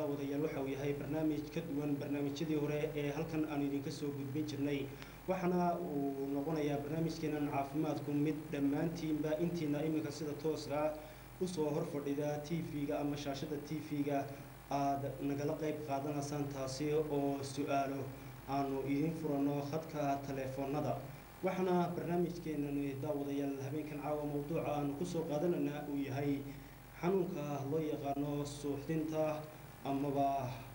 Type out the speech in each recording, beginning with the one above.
daawadayaal waxa uu yahay barnaamij ka duwan barnaamijyadii hore ee halkan aanu idinka soo gudbin jirnay waxaana uu noqonayaa barnaamijkeenan caafimaadku mid dhammaantiinba intiina iminka sida tooska usoo hor fadhida t v-ga ama shaashada t v-ga aada nagala qayb qaadanaysaan taasi oo su-aalo aanu idiin furano khadka taleefoonada waxaana barnaamijkeenani daawadayaal habeenkan caawa mowduuca aanu kusoo qaadanayna uu yahay xanuunka loo yaqaano suuxdinta amaba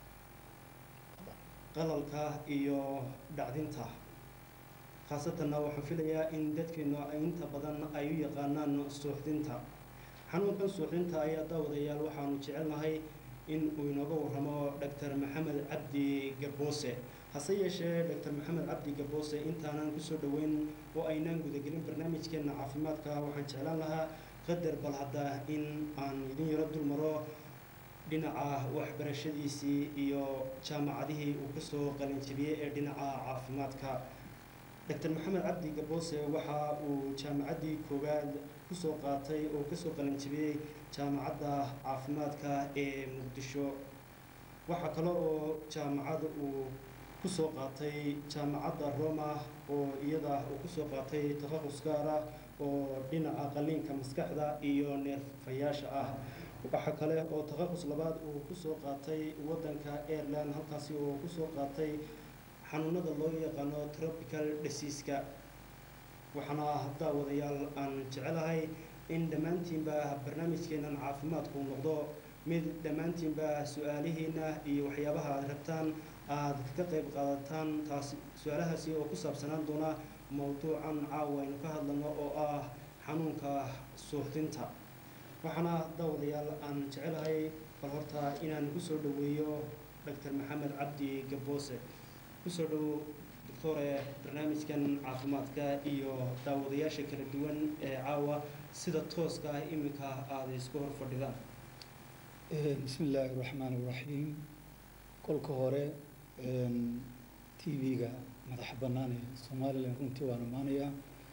qalalka iyo dhacdinta khaasatanna waxaan filayaa in dadkeenu inta badan ay u yaqaanaan suuxdinta xanuunkan suuxdinta ayaa daawadayaal waxaanu jecelnahay in uu inooga warramo doctor maxamed cabdi gaboose hase yeeshee doctor maxamed cabdi gaboose intaanan kusoo dhoweyn oo aynaan gudagelin barnaamijkeena caafimaadka waxaan jeclaan lahaa qadar bal hadda in aan idin yaro dul maro dhinaca waxbarashadiisii iyo jaamacadihii uu kasoo qalinjibiyey ee dhinaca caafimaadka doctor maxamed cabdi gaboose waxa uu jaamacaddii koowaad kusoo qaatay oo kasoo qalinjibiyey jaamacadda caafimaadka ee muqdisho waxaa kale oo jaamacad uu kusoo qaatay jaamacadda roma oo iyada uu kusoo qaatay takhaqus gaar ah oo dhinaca qaliinka maskaxda iyo neerfayaasha ah waxaa kale oo takhaqus labaad uu kusoo qaatay waddanka aireland halkaasi oo kusoo qaatay xanuunada loo yaqaano tropical diseaska waxaana daawadayaal aan jecelahay in dhammaantiinba barnaamijkeenan caafimaadku noqdo mid dhammaantiinba su-aalihiina iyo waxyaabaha aad rabtaan aada kaga qayb qaadataan taas su-aalahaasi oo ku saabsanaan doona mowduucan caawa aynu ka hadlano oo ah xanuunka suuxdinta waxaana daawadayaal aan jecelahay bal horta inaan kusoo dhoweeyo doctor maxamed cabdi gaboose kusoo dhowo doctore barnaamijkan caafimaadka iyo daawadayaasha kala duwan ee caawa sida tooska ah iminka aada isku hor fadhidaan bismi illaahi raxmaan iraxiim kolka hore t v-ga madaxa bannaan ee somalilan runtii waan ammaanayaa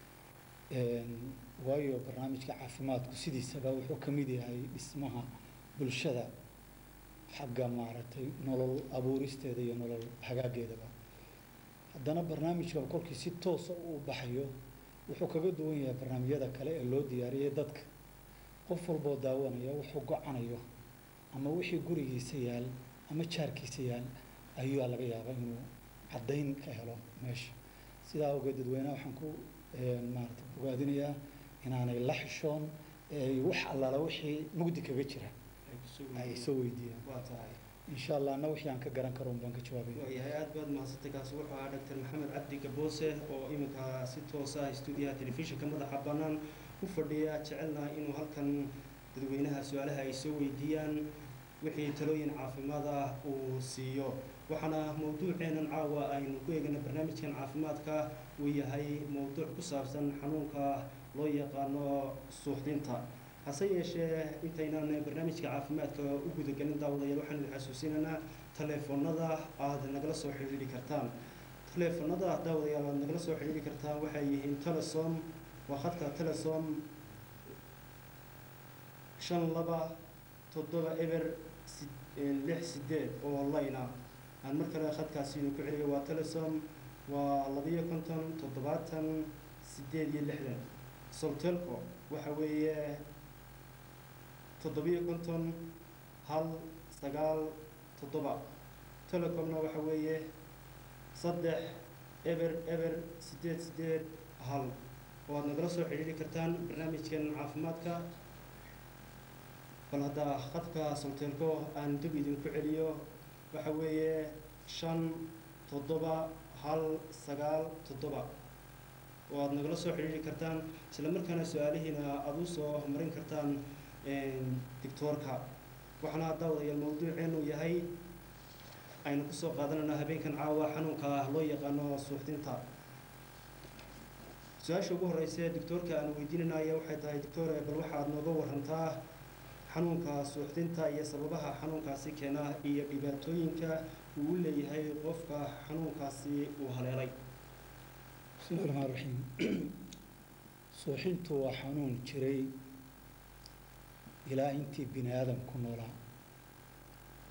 waayo barnaamijka caafimaadku sidiisaba wuxuu ka mid yahay dhismaha bulshada xagga maaragtay nolol abuuristeeda iyo nolol hagaageedaba haddana barnaamijka kolkii si toosa u baxayo wuxuu kaga duwan yahay barnaamijyada kale ee loo diyaariyay dadka qof walboo daawanaya wuxuu go-anayo ama wixii gurigiisa yaal ama jaarkiisa yaal ayuu laga yaabaa inuu caddayn ka helo meesha sidaa awgeed dadweynaha waxaan ku maarata bogaadinayaa inaanay la xishoon wax allaala wixii mugdi kaga jira ay soo weydiiyaan waa tahay insha allah anna wixii aan ka garan karo un baan ka jawaabaya waayahay aada baad mahadsantay kaasi wuxuu ahaa doctor maxamed cabdi gaboose oo iminka si toos ah stuudiyaha telefishinka madaxa bannaan u fadhiya jecelna inuu halkan dadweynaha su-aalaha ay soo weydiiyaan wixii talooyin caafimaad ah uu siiyo waxaana mowduuceenan caawa aynu ku eegana barnaamijkan caafimaadka uu yahay mowduuc ku saabsan xanuunka loo yaqaano suuxdinta hase yeeshee intaynan barnaamijka caafimaadka u gudagelin daawadayaal waxaan idin xasuusinaynaa taleefoonada aada nagala soo xidhiidhi kartaan taleefoonada daawadayaal aada nagala soo xidhiidhi kartaan waxay yihiin telesom waa khadka telesom shan laba toddoba eber lix sideed oo layna aan mar kale khadkaasi idinku celiyo waa telesom waa labiyo konton toddobaatan sideed iyo lixdan soltelco waxa weeye toddobiyo konton hal sagaal toddoba telecomna waxa weeye saddex eber eber sideed sideed hal oo aad nagala soo xidhiiri kartaan barnaamijkan caafimaadka bal hadda khadka soltelco aan dib idinku celiyo waxa weeye shan toddoba hal sagaal toddoba oo aada nagala soo xidhiiri kartaan isla markaana su-aalihiina aada u soo marin kartaan dictoorka waxaana daawadayaal mawduuceenu yahay aynu kusoo qaadanayna habeenkan caawa xanuunka loo yaqaano suuxdinta su-aasha ugu horeysa dictoorka aan weydiinanaya waxay tahay dictore bal waxaad nooga warantaa xanuunka suuxdinta iyo sababaha xanuunkaasi keena iyo dhibaatooyinka uu u leeyahay qofka xanuunkaasi uu haleelay bismillahi raxmaan raxiim suuxintu waa xanuun jiray ilaa intii bini aadamku noolaa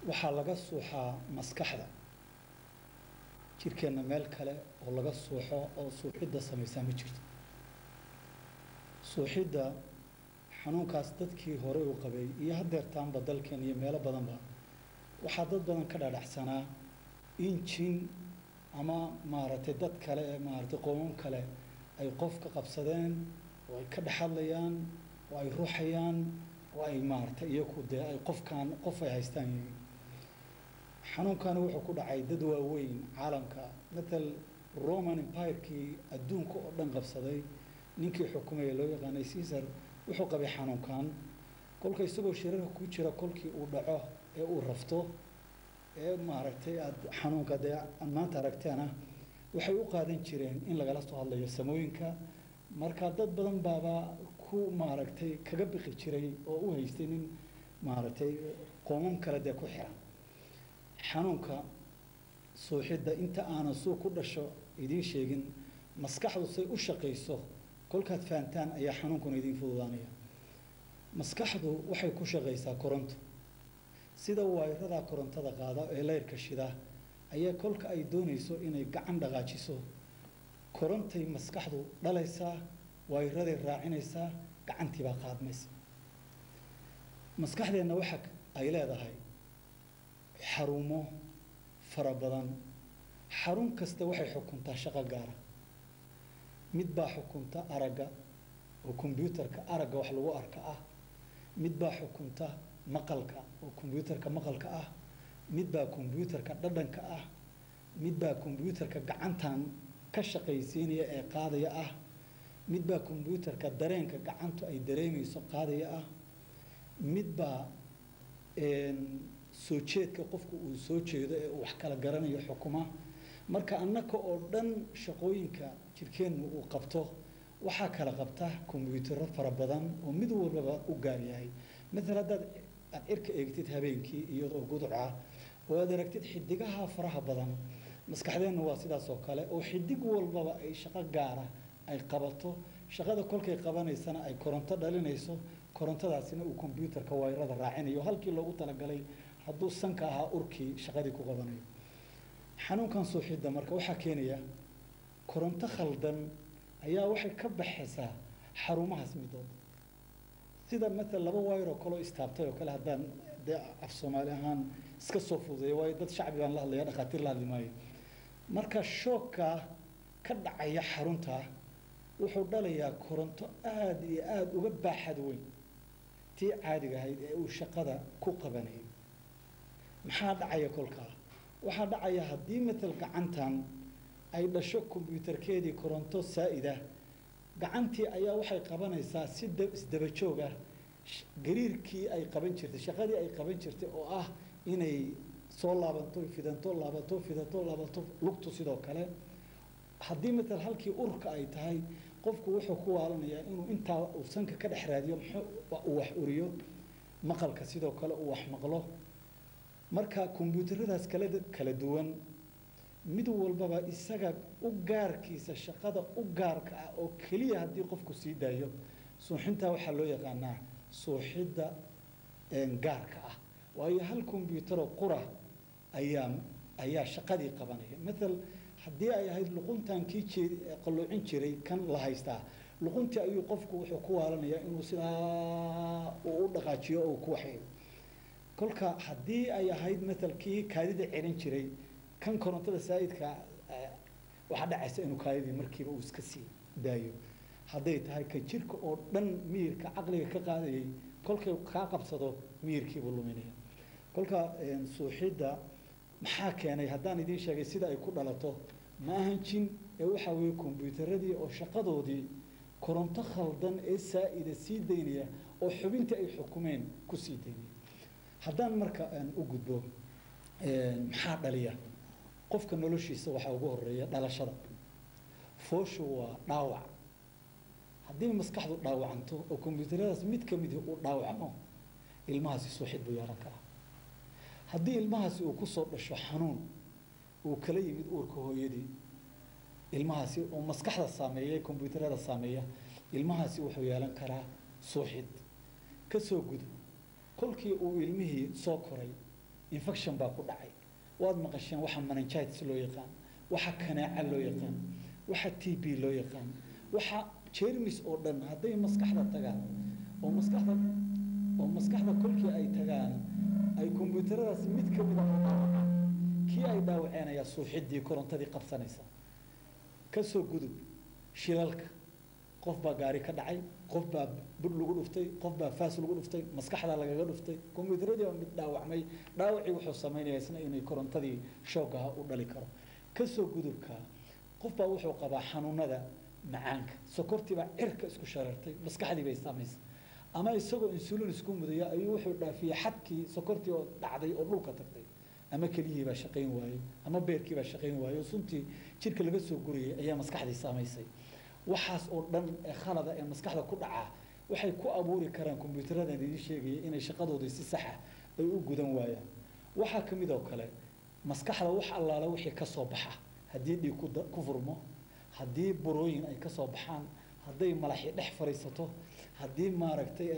waxaa laga suuxaa maskaxda jirkeenna meel kale oo laga suuxo oo suuxidda samaysaa ma jirto suuxidda xanuunkaas dadkii hore u qabay iyo haddeertaanba dalkeen iyo meelo badanba waxaa dad badan ka dhadhaxsanaa in jin ama maaragtay dad kale ee maaragtay qoomam kale ay qof ka qabsadeen oo ay ka dhexadlayaan oo ay ruuxayaan oo ay maaragtay iyaku dee ay qofkaan qof ay haystaan yihiin xanuunkani wuxuu ku dhacay dad waaweyn caalamka matal roman empire-kii adduunka oo dhan qabsaday ninkii xukumaya loo yaqaanay caesar wuxuu qabay xanuunkan kolka isagoo shirarka ku jira kolkii uu dhaco ee uu rafto ee maaragtay aada xanuunka dee aad maanta aragteena waxay u qaadan jireen in lagala soo hadlayo samooyinka marka dad badan baaba ku maaragtay kaga bixi jiray oo u haystay nin maaragtay qoomam kale dee ku xiran xanuunka suuxidda inta aanan suu ku dhasho idiin sheegin maskaxdu say u shaqayso kolkaad fahantaan ayaa xanuunkuna idiin fududaanaya maskaxdu waxay ku shaqaysaa koronto sida waayradaa korontada qaada ee leyrka shida ayaa kolka ay doonayso inay gacan dhaqaajiso korontay maskaxdu dhalaysaa waayraday raacinaysaa gacantiibaa qaadmaysa maskaxdeenna waxa ay leedahay xarumo fara badan xarun kasta waxay xukuntaa shaqo gaara mid baa xukunta aragga oo kombyuutarka aragga wax lagu arka ah mid baa xukunta maqalka oo kombyuutarka maqalka ah mid baa kombyuutarka dhadhanka ah mid baa kombyuutarka gacantan ka shaqaysiinaya ee qaadaya ah mid baa kombyuutarka dareenka gacantu ay dareemayso qaadaya ah mid baa soo jeedka qofku uu soo jeedo ee uu wax kala garanayo xukuma marka annaka oo dhan shaqooyinka jirkeennu uu qabto waxaa kala qabta kombyuutaro fara badan oo mid walbaba u gaar yahay maala haddaad aad cirka eegtid habeenkii iyadoo gudca oo aad aragtid xidigaha faraha badan maskaxdeenna waa sidaas oo kale oo xidig walbaba ay shaqo gaara ay qabato shaqada kolkay qabanaysana ay koronto dhalinayso korontadaasina uu kombyuutarka wayrada raacinayo halkii loogu talagalay hadduu sanka ahaa urkii shaqadii ku qabanayo xanuunkan suuxidda marka waxaa keenaya koronto khaldan ayaa waxay ka baxaysaa xarumahaas midood sida maala laba wayr oo kaleo istaabtay oo kale haddaan dee af soomaali ahaan iska soo fududeeya waayo dad shacbi baan la hadlaya dhakhaatiir la hadli maayo marka shoogka ka dhacaya xarunta wuxuu dhalayaa koronto aada iyo aada uga baaxad weyn tii caadiga ahayd ee uu shaqada ku qabanayay maxaa dhacaya kolkaa waxaa dhacaya haddii matal gacantan ay dhasho kombyuutarkeedii koronto saa'ida gacantii ayaa waxay qabanaysaa si isdaba joog ah gariirkii ay qaban jirtay shaqadii ay qaban jirtay oo ah inay soo laabanto fidanto laabato fidanto laabato lugtu sidoo kale haddii matal halkii urka ay tahay qofku wuxuu ku waalanayaa inuu intaa uu sanka ka dhex raadiyo muxuu uu wax uriyo maqalka sidoo kale uu wax maqlo marka kombyuutaradaas kala kala duwan mid walbaba isaga u gaarkiisa shaqada u gaarka ah oo keliya haddii qofku sii daayo suuxintaa waxaa loo yaqaanaa suuxidda gaarka ah waayo hal kombyuutaroo qura ayaa ayaa shaqadii qabanaya maal haddii ay ahayd luquntan kii jeed qalloocin jiray kan la haystaa luquntii ayuu qofku wuxuu ku waalanayaa inuu sidaa uu u dhaqaajiyo oo ku waxeeyo kolka haddii ay ahayd matal kii kaadida celin jiray kan korontada saa'idka waxaa dhacaysa inuu kaadidii markiiba uu iska sii daayo hadday tahay ka jirka oo dhan miyirka caqliga ka qaadayay kolkay kaa qabsado miyirkiibuu luminaya kolka suuxidda maxaa keenay haddaan idiin sheegay sida ay ku dhalato ma ahan jin ee waxaa weeye kombyuutaradii oo shaqadoodii koronto khaldan ee saa'ida sii daynaya oo xubintii ay xukumeen ku sii daynaya haddaan marka u gudbo maxaa dhaliya qofka noloshiisa waxaa ugu horeeya dhalashada fooshu waa dhaawac haddii maskaxdu dhaawacanto oo kombyuutaradaas mid ka midi uu dhaawacmo ilmahaasi suuxid buu yeelan karaa haddii ilmahaasi uu kusoo dhasho xanuun uu kala yimid uurka hooyadii ilmahaasi oo maskaxda saameeya kombyuutarada saameeya ilmahaasi wuxuu yeelan karaa suuxid kasoo gudub kolkii uu ilmihii soo koray infection baa ku dhacay waad maqasheen waxa meningitis loo yaqaan waxa kanaaca loo yaqaan waxa t b loo yaqaan waxa jermis oo dhan hadday maskaxda tagaan oo maskaxda oo maskaxda kolkii ay tagaan ay kombiyuutaradaas mid ka mid a kii ay dhaawaceen ayaa suuxiddii korontadii qabsanaysa ka soo gudub shilalka qof baa gaari ka dhacay qof baa bur lagu dhuftay qof baa faas lagu dhuftay maskaxdaa lagaga dhuftay kombiyuutaradii baa mid dhaawacmay dhaawacii wuxuu samaynayaa isna inay korontadii shoogaha u dhali karo ka soo gudubka qof baa wuxuu qabaa xanuunada macaanka sokortii baa cirka isku shareertay maskaxdii bay saamaysay ama isagoo insulin isku mudaya ayuu wuxuu dhaafiyey xadkii sokortii oo dhacday oo dhulka tagtay ama keliyihii baa shaqayn waayey ama beerkii baa shaqayn waayey oo suntii jirka laga soo gurayay ayaa maskaxdii saamaysay waxaas oo dhan ee khalada ee maskaxda ku dhacaa waxay ku abuuri karaan kombiyuutaradan idiin sheegaya inay shaqadoodii si saxa ay u gudan waayaan waxaa ka mid oo kale maskaxda wax allaala wixii ka soo baxa haddii dhiig ku da- ku furmo haddii burooyin ay ka soo baxaan hadday malaxi dhex fadhiisato haddii maaragtay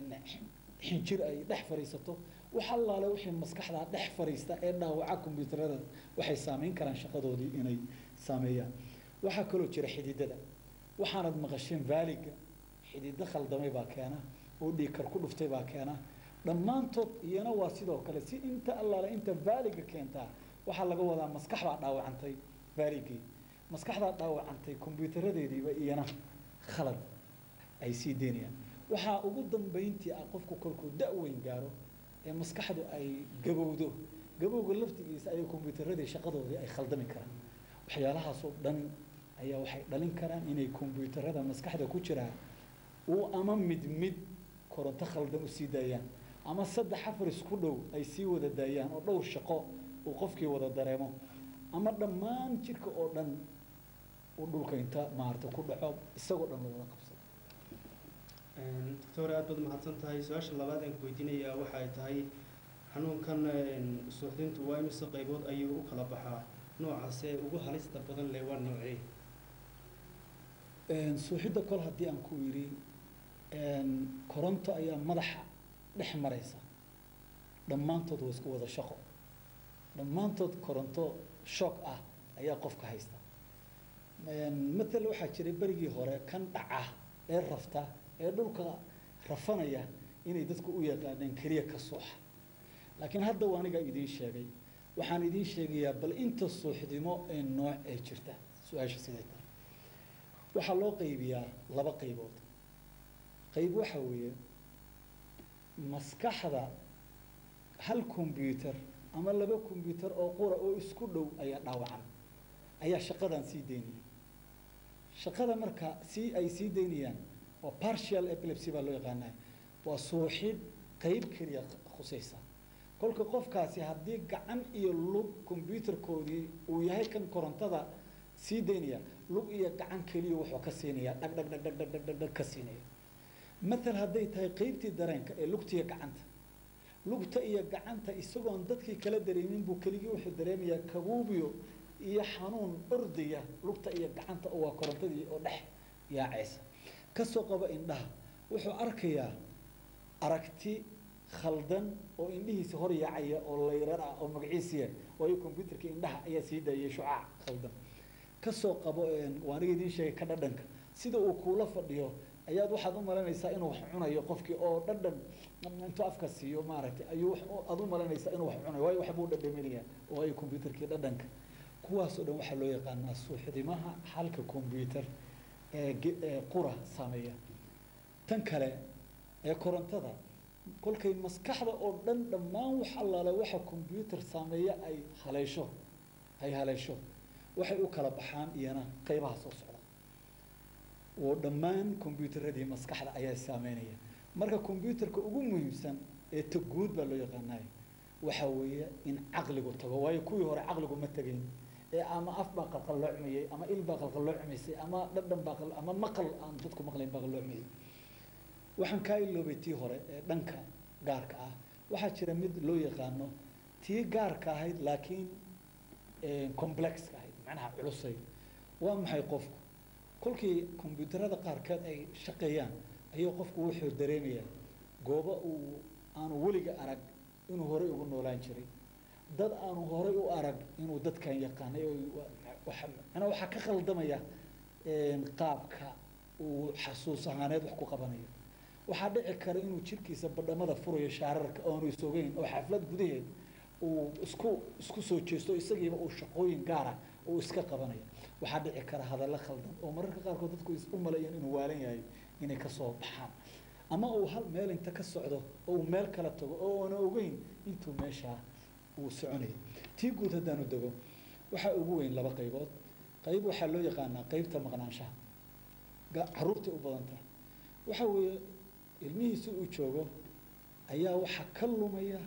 xinjir ay dhex fadhiisato wax allaale wixii maskaxda dhex fadhiista ee dhaawaca kombiyuutarada waxay saameyn karaan shaqadoodii inay saameeyaan waxaa kaloo jira xididada waxaanad maqasheen vaaliga xidido khaldamay baa keena oo dhiigkar ku dhuftay baa keena dhammaantood iyana waa sidoo kale si inta allaale inta vaaliga keentaa waxaa laga wadaa maskax baa dhaawacantay vaaligii maskaxdaa dhaawacantay kombiyuutaradeediiba iyana khalad ay sii deynayaan waxaa ugu dambayntii ah qofku kolkuu da-weyn gaaro ee maskaxdu ay gabowdo gabowga laftigiisa ayay kombiyuutaradii shaqadoodii ay khaldami karaan waxyaalahaasoo dhan ayaa waxay dhalin karaan inay kombiyuutarada maskaxda ku jiraa uu ama mid mid koronto khaldan usii daayaan ama saddex afar isku dhow ay sii wada daayaan oo dhowr shaqo uu qofkii wada dareemo ama dhammaan jirka oo dhan uu dhulka inta maarata ku dhaco isagoo dhan loo wada qabsado doctor aad baad mahadsan tahay su-aasha labaad aan ku weydiinayaa waxa ay tahay xanuunkan suuxdintu waa imise qaybood ayuu u kala baxaa noocaasee ugu halista badan leh waa noocee suuxidda kol haddii aan ku yidhi koronto ayaa madaxa dhex maraysa dhammaantood waa isku wada shaqo dhammaantood koronto shock ah ayaa qofka haysta matal waxaa jiray berigii hore kan dhaca ee rafta ee dhulka rafanaya inay dadku u yaqaaneen keliya ka suuxa laakiin hadda waa aniga idiin sheegay waxaan idiin sheegayaa bal inta suuxdimo ee nooc ee jirta su-aasha siday tahay waxaa loo qaybiyaa laba qaybood qayb waxa weeye maskaxda hal combyuter ama laba combyuter oo qura oo isku dhow ayaa dhaawacan ayaa shaqadan sii daynaya shaqada marka si ay sii daynayaan waa partial epilepsy baa loo yaqaanaa waa suuxid qayb keliya khusaysa kolka qofkaasi haddii gacan iyo lug combyuterkoodii uu yahay kan korontada sii daynaya lug iyo gacan keliya wuxuu ka siinayaa dhag dhag dhag dhag dhag dhag dhag dhag ka siinaya matal hadday tahay qaybtii dareenka ee lugtiya gacanta lugta iyo gacanta isagoon dadkii kala dareemin buu keligii wuxuu dareemayaa kabuubiyo iyo xanuun ordaya lugta iyo gacanta oo waa korontadii oo dhex yaacaysa kasoo qaba indhaha wuxuu arkayaa aragti khaldan oo indhihiisa hor yaacaya oo layrar ah oo magaciisiya waayo combyuterka indhaha ayaa sii daayay shucaac khaldan kasoo qabo waa aniga idiin sheegay ka dhadhanka sida uu kuula fadhiyo ayaad waxaad u malaynaysaa inuu wax cunayo qofkii oo dhadhan intuu afka siiyo maaragtay ayuu aad u malaynaysaa inuu wax cunayo waayo waxbuu dhadhaminayaa oo ay combyuterkii dhadhanka kuwaasoo dhan waxaa loo yaqaanaa suuxdimaha xalka combyuter ee ee qura saameeya tan kale ee korontada kolkay maskaxda oo dhan dhammaan wax allaale waxa combyuter saameeya ay haleesho ay haleesho waxay u kala baxaan iyana qaybaha soo socda oo dhammaan combyuteradii maskaxda ayaa saameynaya marka combyuterka ugu muhiimsan ee taguud baa loo yaqaanaya waxa weeye in caqligu tago waayo kuwii hore caqligu ma tegayn ee ama af baa qalqalloocmayay ama il baa qalqalloocumaysay ama dhadhan baa qal ama maqal aan dadku maqlayn baa qalloocmayay waxaan kaa iloobay tii hore ee dhanka gaarka ah waxaa jira mid loo yaqaano tii gaarka ahayd laakiin complexka ahayd macnaha culusay waa maxay qofku kolkii combyuterada qaarkeed ay shaqeeyaan ayuu qofku wuxuu dareemayaa goobo uu aanu weliga arag inuu horey ugu noolaan jiray dad aanu horay u arag inuu dadkan yaqaanay oo waxa macnaa waxaa ka khaldamaya qaabka uu xasuus ahaaneed wax ku qabanayo waxaa dhici kara inuu jirkiisa badhamada furayo shaararka oonu isogeyn oo xaflad gudaheed uu isku isku soo jeesto isagiiba uu shaqooyin gaara uu iska qabanayo waxaa dhici kara hadallo khaldan oo mararka qaarkood dadku u maleeyaan inuu waalan yahay inay kasoo baxaan ama uu hal meel inta ka socdo oo uu meel kala tago oo aana ogeyn intuu meeshaa uu soconaya tii guud haddaanu dego waxaa ugu weyn laba qaybood qayb waxaa loo yaqaanaa qaybta maqnaanshaha caruurtay u badan tahay waxa weeye ilmihiisi uu joogo ayaa waxaa ka lumaya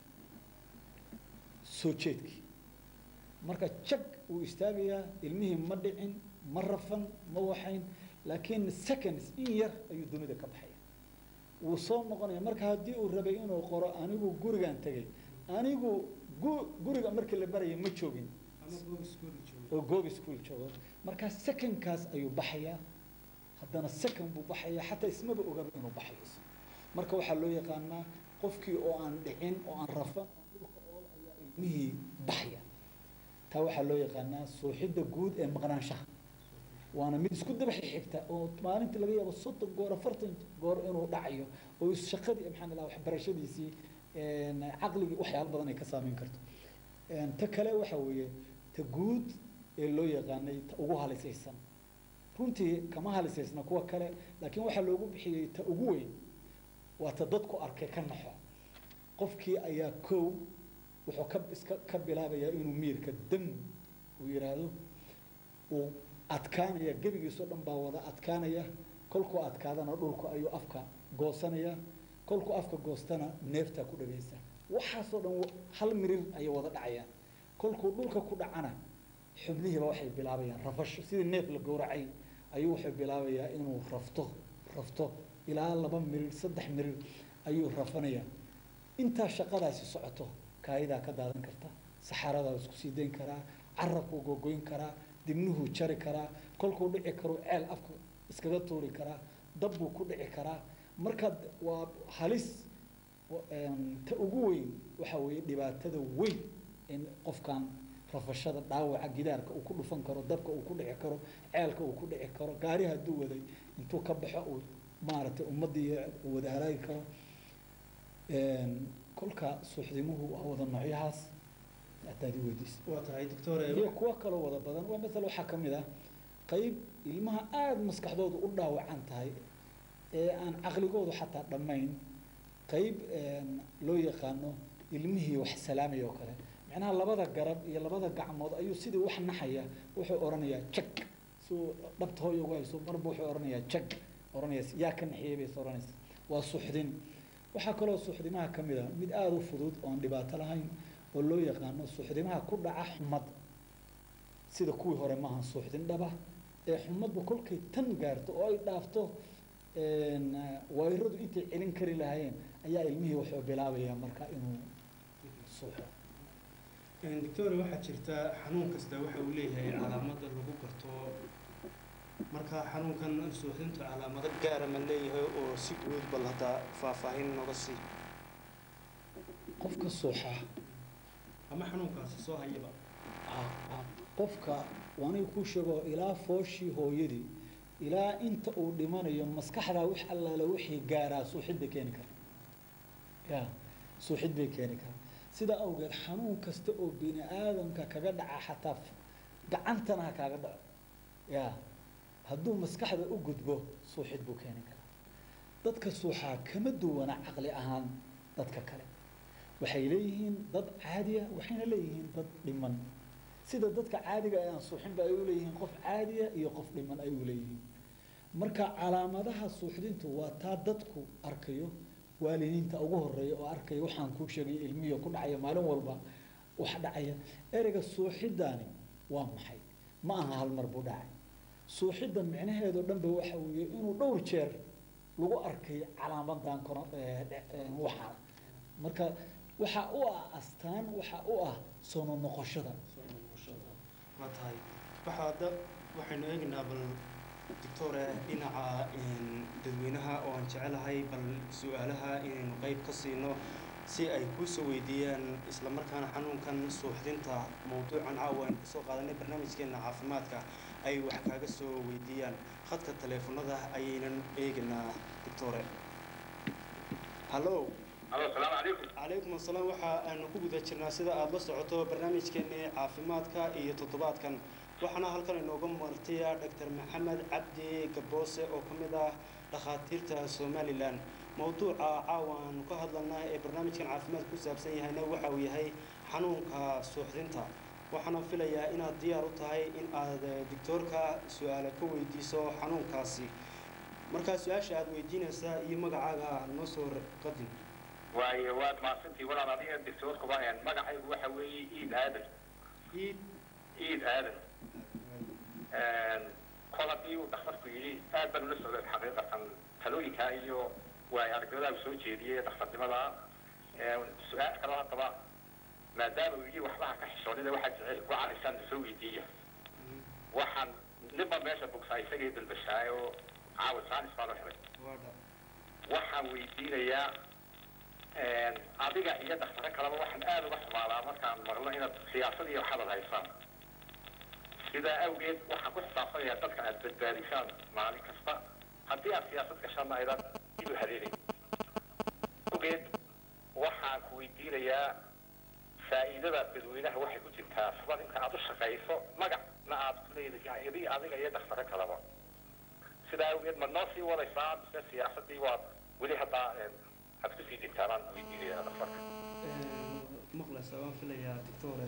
soo jeedkii marka jag uu istaagayaa ilmihii ma dhicin ma rafan ma waxayn laakiin seconds in yar ayuu dunida ka baxaya wuu soo noqonaya marka haddii uu rabay inuu qoro anigu gurigaan tegay anigu gu guriga markii la maraya ma joogin oo goob school joogo markaa secondkaas ayuu baxayaa haddana second buu baxayaa xataa ismaba ogaba inuu baxayo marka waxaa loo yaqaanaa qofkii oo aan dhicin oo aan rafan dhulka ool ayaa ilmihii baxaya taa waxaa loo yaqaanaa suuxidda guud ee maqnaanshaha waana mid isku dabaxi xigta oo maalintii laga yaabo soddon goor afartan goor inuu dhacayo oo shaqadii maxaan ilaha waxbarashadiisii caqligii waxyaalo badan ay ka saameyn karto ta kale waxa weeye ta guud ee loo yaqaanay ta ugu halisaysan runtii kama halisaysna kuwa kale laakiin waxaa loogu bixiyey ta ugu weyn waa ta dadku arkay ka naxo qofkii ayaa kow wuxuu ka iska ka bilaabayaa inuu miirka dam uu yidhaahdo uu adkaanaya gebigiisoo dhan baa wada adkaanaya kolkuu adkaadana dhulku ayuu afka goosanaya kolkuu afka goostana neeftaa ku dhagaysa waxaasoo dhan hal mirir ayay wada dhacayaan kolkuu dhulka ku dhacana xubnihiiba waxay bilaabayaan rafasho sidii neef la gowracay ayuu wuxuu bilaabayaa inuu rafto rafto ilaa laba mirir saddex mirir ayuu rafanayaa intaa shaqadaasi socoto kaayidaa ka daadan karta saxaradaa isku sii dayn karaa carabkuu gogoyn karaa dibnuhuu jari karaa kolkuu dhici karo ceel afka iskaga tuuri karaa dabbuu ku dhici karaa marka waa halis ta ugu weyn waxa weeye dhibaatada weyn in qofkan rafashada dhaawaca gidaarka uu ku dhufan karo dabka uu ku dhici karo ceelka uu ku dhici karo gaari hadduu waday intuu ka baxo uu maaragtay ummaddii uu wada halaagi karo kolka suuxdimuhu waa wada noocyahaas hadaad i weydiis waa tahay doctore iyo kuwo kaloo wada badan waa maala waxaa ka mid ah qayb ilmaha aada maskaxdoodu u dhaawacan tahay ee aan caqligoodu xataa dhammayn qayb loo yaqaano ilmihii wax salaamaya oo kale macnaha labada garab iyo labada gacmood ayuu sidii wax naxaya wuxuu odhanayaa jag suu dhabta hooy ugu hayso marba wuxuu odhanayaa jag odhanayas yaa ka naxiyey bayse odhanaysa waa suuxdin waxaa kaloo suuxdimaha ka mid a mid aada u fudud oon dhibaato lahayn oo loo yaqaano suuxdimaha ku dhaca xumad sida kuwii hore maaha suuxdin dhaba ee xumadba kolkay tan gaarto oo ay dhaafto wayradu intay celin kari lahaayeen ayaa ilmihii wuxuu bilaabayaa marka inuu suuxo doctore waxaa jirta xanuun kasta waxa uu leeyahay calaamada lagu garto marka xanuunkan suuxdintu calaamado gaara ma leeyahay oo si guud bal hadda faahfaahin nooga sii qofka suuxa ama xanuunkaasi soo hayaba qofka waaniga kuu sheego ilaa fooshii hooyadii ilaa inta uu dhimanayo maskaxdaa wix allaale wixii gaaraa suuxid bay keeni kara ya suuxid bay keeni kara sidaa awgeed xanuun kasta oo bini aadamka kaga dhaca xataa gacantana ha kaaga dhaco ya hadduu maskaxda u gudbo suuxid buu keeni karaa dadka suuxaa kama duwana caqli ahaan dadka kale waxay leeyihiin dad caadiya waxayna leeyihiin dad dhiman sida dadka caadiga ee aan suuxinba ay u leeyihiin qof caadiya iyo qof dhiman ay u leeyihiin marka calaamadaha suuxdintu waa taa dadku arkayo waalidiinta ugu horeeya oo arkaya waxaan kuu sheegay ilmiyo ku dhacaya maalin walba wax dhacaya ereyga suuxidaani waa maxay ma aha hal mar buu dhacay suuxidda micnaheedo dhanba waxa weeye inuu dhowr jeer lagu arkay calaamadan kono waxaa marka waxaa u ah astaan waxaa u ah soo noqoshada waa tahay waxa hadda waxaynu eegaynaa bal doctore dhinaca dadweynaha oo aan jecelahay bal su-aalaha inaynu qeyb ka siino si ay kuusoo weydiiyaan islamarkaana xanuunkan suuxdinta mowduucan caawa aynu kusoo qaadanay barnaamijkeena caafimaadka ay wax kaaga soo weydiiyaan khadka taleefanada ayaynan eegaynaa doctore hallo alo asalaamu calaykum calaykum asalaam waxa aanu ku guda jirnaa sida aada la socoto barnaamijkeennii caafimaadka iyo toddobaadkan waxaana halkan inooga martiya doctor maxamed cabdi gaboose oo ka mid ah dhakhaatiirta somalilan mowduuca caawa aanu ka hadlanaa ee barnaamijkan caafimaad ku saabsan yahayna waxa uu yahay xanuunka suuxdinta waxaana filayaa inaad diyaar u tahay in aad doctoorka su-aale ka weydiiso xanuunkaasi markaa su-aasha aada weydiinaysaa iyo magacaaga noo soo qadin waayo waad mahadsantii walaal adiga doctoorkuba magacaygu waxa weeye iid aadan iid iid aadan kol haddii uu dhakhtarku yidhi aad baan ula socday xaqiiqatan talooyinkaa iyo waay aragnimadaau soo jeediyey dhakhtarnimada su-aal kaloo haddaba maadaama uu yidhi waxbaha ka xishoonida waxaa jecel ku caraysaan soo weydiiya waxaan ninba meesha bugsaa isagii dalbashaay oo caawa saalis baan u helay waxaan weydiinayaa adiga iyo dhaktaro kaleba waxaan aada uga xumaadaa markaan maqlo inaad siyaasad iyo waxaad haysaan sidaa awgeed waxaan ku xisaabtanayaa dadka aad badbaadisaan maalin kasta haddii aad siyaasad gashaanna aydan idu hareeray awgeed waxaan ku weydiinayaa faa'iidada dadweynaha waxay ku jirtaa sida inta aad u shaqayso magacna aad ku leedahay adi adiga iyo dhaktaro kaleba sidaa awgeed ma noo sii wadaysaa mise siyaasadii waad weli haddaa aad kusii jirtaanaan weydiinaya dhakhtarka maqlaysa waan filayaa doctore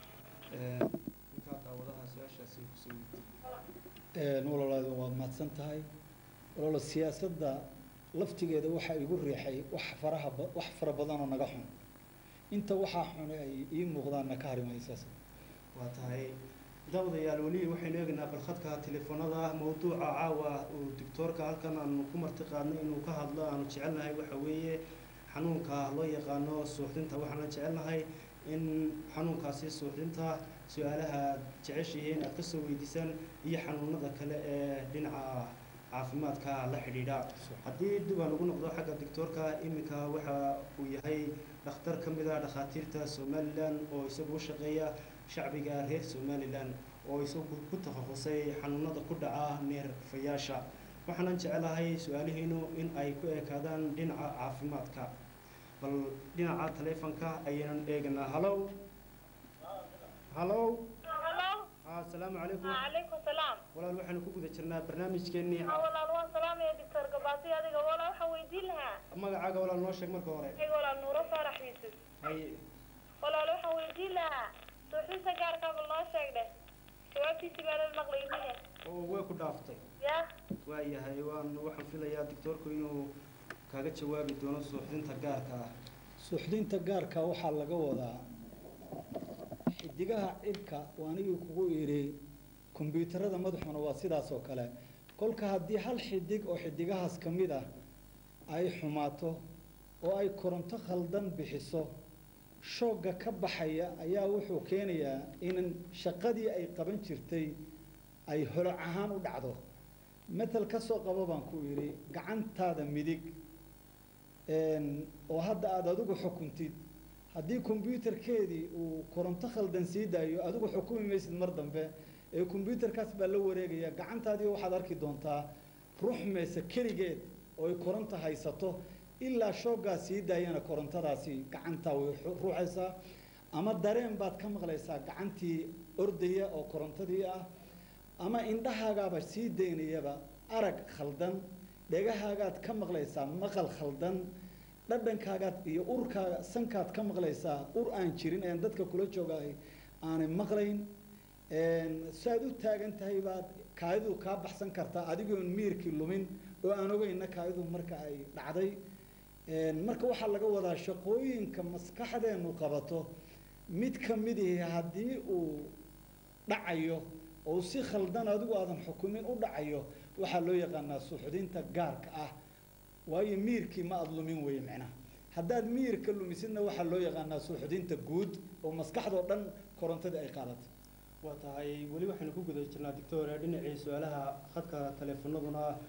ninkaa daawadaha su-aashaasi kusoo weydiiyey walaalaadu waad mahadsan tahay walaalo siyaasadda laftigeeda waxaa igu riixay wax faraha ba- wax fara badan oo naga xun inta waxaa xun ay ii muuqdaanna ka harimaysaas waa tahay daawadayaal weli waxaynu eegaynaa balkhadka telefoonada mowduuca caawa uu doctoorka halkan aanu ku marti qaadnay inuu ka hadlo aanu jecelnahay waxa weeye xanuunka loo yaqaano suuxdinta waxaana jecelnahay in xanuunkaasi suuxdinta su-aalaha aad jeceshihiin aad kasoo weydiisaan iyo xanuunada kale ee dhinaca caafimaadka la xidhiidha haddii dib aan ugu noqdo xagga doctoorka iminka waxa uu yahay dhakhtar ka mid ah dhakhaatiirta somalilan oo isagu u shaqeeya shacbiga reer somalilan oo isagu ku takhasusay xanuunada ku dhaca neerfayaasha waxaanan jecelahay su-aalihiinu in ay ku ekaadaan dhinaca caafimaadka bal dhinaca taleefonka ayaynan eeganaa hallow hallow Hello. asalaamu calaykum Waalaikum salaam. walaal waxaanu ku guda jirnaa barnaamijkeennii Ah, walaal waan salaamaya doctor Gabaasi adiga walaal waxaan weydiin lahaa. magacaaga walaal noo sheeg marka hore Aniga walaal Nuuro Faarax Yuusuf. hay Walaal waxaan weydiin lahaa. Suuxinta gaarka ma loo sheegay? Jawaabtiisi baa la maqlayay. oo way ku dhaaftay Ya. waayahay waan waxaan filayaa doctoorku inuu kaaga jawaabi doono suuxdinta gaarka ah suuxdinta gaarka waxaa laga wadaa xidigaha cirka waa anigii kugu idhi kombyuutarada madaxuna waa sidaas oo kale kolka haddii hal xidig oo xidigahaas ka mid ah ay xumaato oo ay koronto khaldan bixiso shoogga ka baxaya ayaa wuxuu keenayaa in shaqadii ay qaban jirtay ay holoc ahaan u dhacdo matal ka soo qabo baan ku idhi gacantaada midig een, oo hadda aada adigu xukuntid haddii kombyuutarkeedii uu koronto khaldan sii daayo adigu xukumi maysid mar dambe ee kombyuutarkaas baa la wareegaya gacantaadii waxaad arki doontaa ruxmaysa keligeed oo ay koronto haysato ilaa shooggaa sii daayana korontadaasi gacantaa way ru- ruuxaysaa ama dareen baad ka maqlaysaa gacantii ordaya oo korontadii ah ama indhahaagaaba sii daynayaba arag khaldan dhegahaagaad ka maqlaysaa maqal khaldan dhadhankaagaad iyo urkaaga sankaad ka maqlaysaa ur aan jirin een dadka kula joogaay aanay maqlayn een, saad u taagan tahay baad kaadidu kaa baxsan kartaa adigoon miirkii lumin oo aan ogeyna kaadidu marka ay dhacday een, marka waxaa laga wadaa shaqooyinka maskaxdeenu qabato mid ka mid ihi haddii uu dhacayo oo si khaldan adigu aadan xukumin u dhacayo waxaa loo yaqaanaa suuxdinta gaarka ah waayo miirkii ma aada lumin weye micnaha haddaad miirka lumisidna waxaa loo yaqaanaa suuxdinta guud oo maskaxdoo dhan korontadii ay qaadatay waa tahay weli waxaynu ku guda jirnaa doctor dhinacii su-aalaha khadka taleefanaduna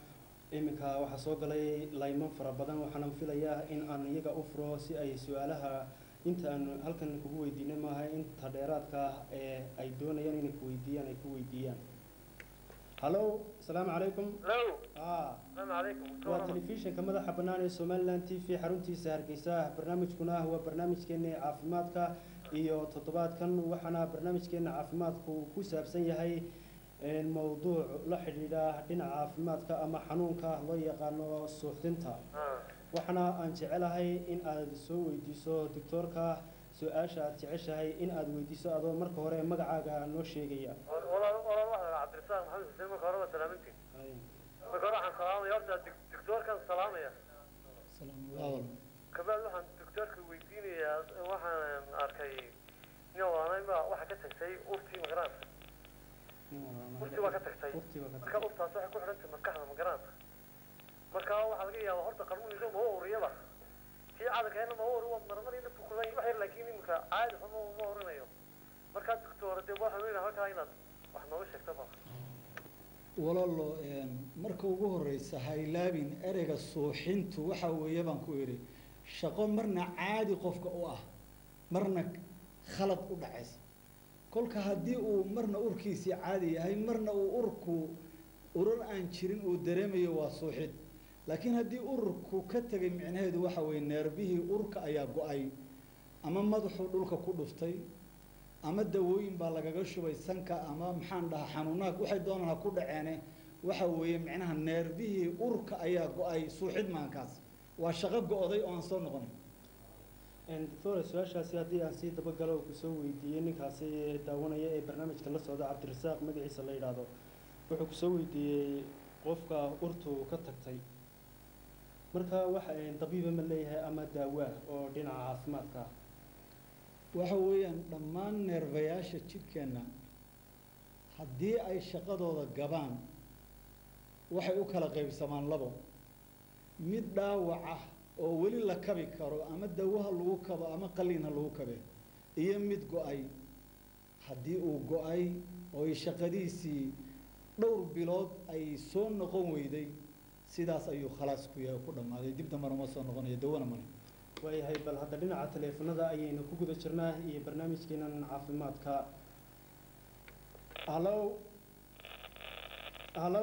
iminka waxaa soo galay laymo fara badan waxaana filayaa in aan iyaga u furo si ay su-aalaha inta aan halkan kugu weydiinay maaha inta dheeraadka ah ee ay doonayaan inay ku weydiiyaan ay ku weydiiyaan hallo asalaamu calaykum Hello. ah Assalamu alaikum. waa telefishinka madaxa bannaan ee somaliland t v xaruntiisa hargeysa barnaamijkuna waa barnaamijkeena caafimaadka iyo toddobaadkan waxaana barnaamijkeena caafimaadku ku saabsan yahay een, mowduuc la xidhiidha dhinaca caafimaadka ama xanuunka loo yaqaano suuxdinta Ah. waxaana aan jecelahay in aad soo weydiiso doctoorka su-aasha aad jeceshahay in aad weydiiso adoo marka hore magacaaga noo sheegaya Walaal walaal waxaan ahaa Cabdirasaaq Maxamed Xuseen marka hore waa salaamintii. Marka hore waxaan salaamaya horta dik- doktoorkan salaamaya. salaam waawal Kabaad waxaan doktoorka weydiinayaa waxaan arkay nin waanay ma waxa ka tagtay urtii magaraanta. Urtii waa ka tagtay. Urtii waa ka Marka tagtay. urtaas waxay ku xidhantay maskaxda magaraanta. Marka waxaa laga yaabaa horta qarmuunisa ma uriyaba. Tii caadkeena ma uri waa marmari inta fukudan wax yar laakiin imika caadi xuma ma urinayo. Marka doktoor dee waxaan weynahay halkaa inaad wax nooga sheegto baa. walaalo een, marka ugu horeysa ha ilaabin ereyga suuxintu waxa weeye baan ku idhi shaqo marna caadi qofka u ah marna khalad u dhacaysa kolka haddii uu marna urkiisii caadi yahay marna uu urku urar aan jirin uu dareemayo waa suuxid laakiin haddii ururku ka tegay micnaheedu waxa weeye neerbihii urka ayaa go-ay ama madaxuu dhulka ku dhuftay ama dawooyin baa lagaga shubay sanka ama maxaan dhahaa xanuunaha waxay doonaan ha ku dhaceene waxa weeye micnaha neerbihii urka ayaa go-ay suuxid maankaas waa shaqo go-day oo aan soo noqonin doctor su-aashaasi haddii aan sii dabagalo oo kusoo weydiiyey ninkaasi daawanaya ee barnaamijka la socda cabdirasaaq magaciisa la yidhaahdo wuxuu kusoo weydiiyey qofka urtu ka tagtay marka waxa dabiiba ma leeyahay ama daawaa oo dhinaca caafimaadka ah waxa weeyaan dhammaan neerbayaasha jidhkeenna haddii ay shaqadooda gabaan waxay u kala qaybsamaan labo mid dhaawac ah oo weli la kabi karo ama dawaha lagu kabo ama qaliin ha lagu kabe iyo mid go-ay haddii uu go-ay oo ay shaqadiisii dhowr bilood ay soo noqon weyday sidaas ayuu khalaas ku yahay ku dhammaaday dib dambana uma soo noqonayo dawana male waayahay bal hadda dhinaca taleefanada ayaynu ku guda jirnaa iyo barnaamijkeenan caafimaadka hallo hallo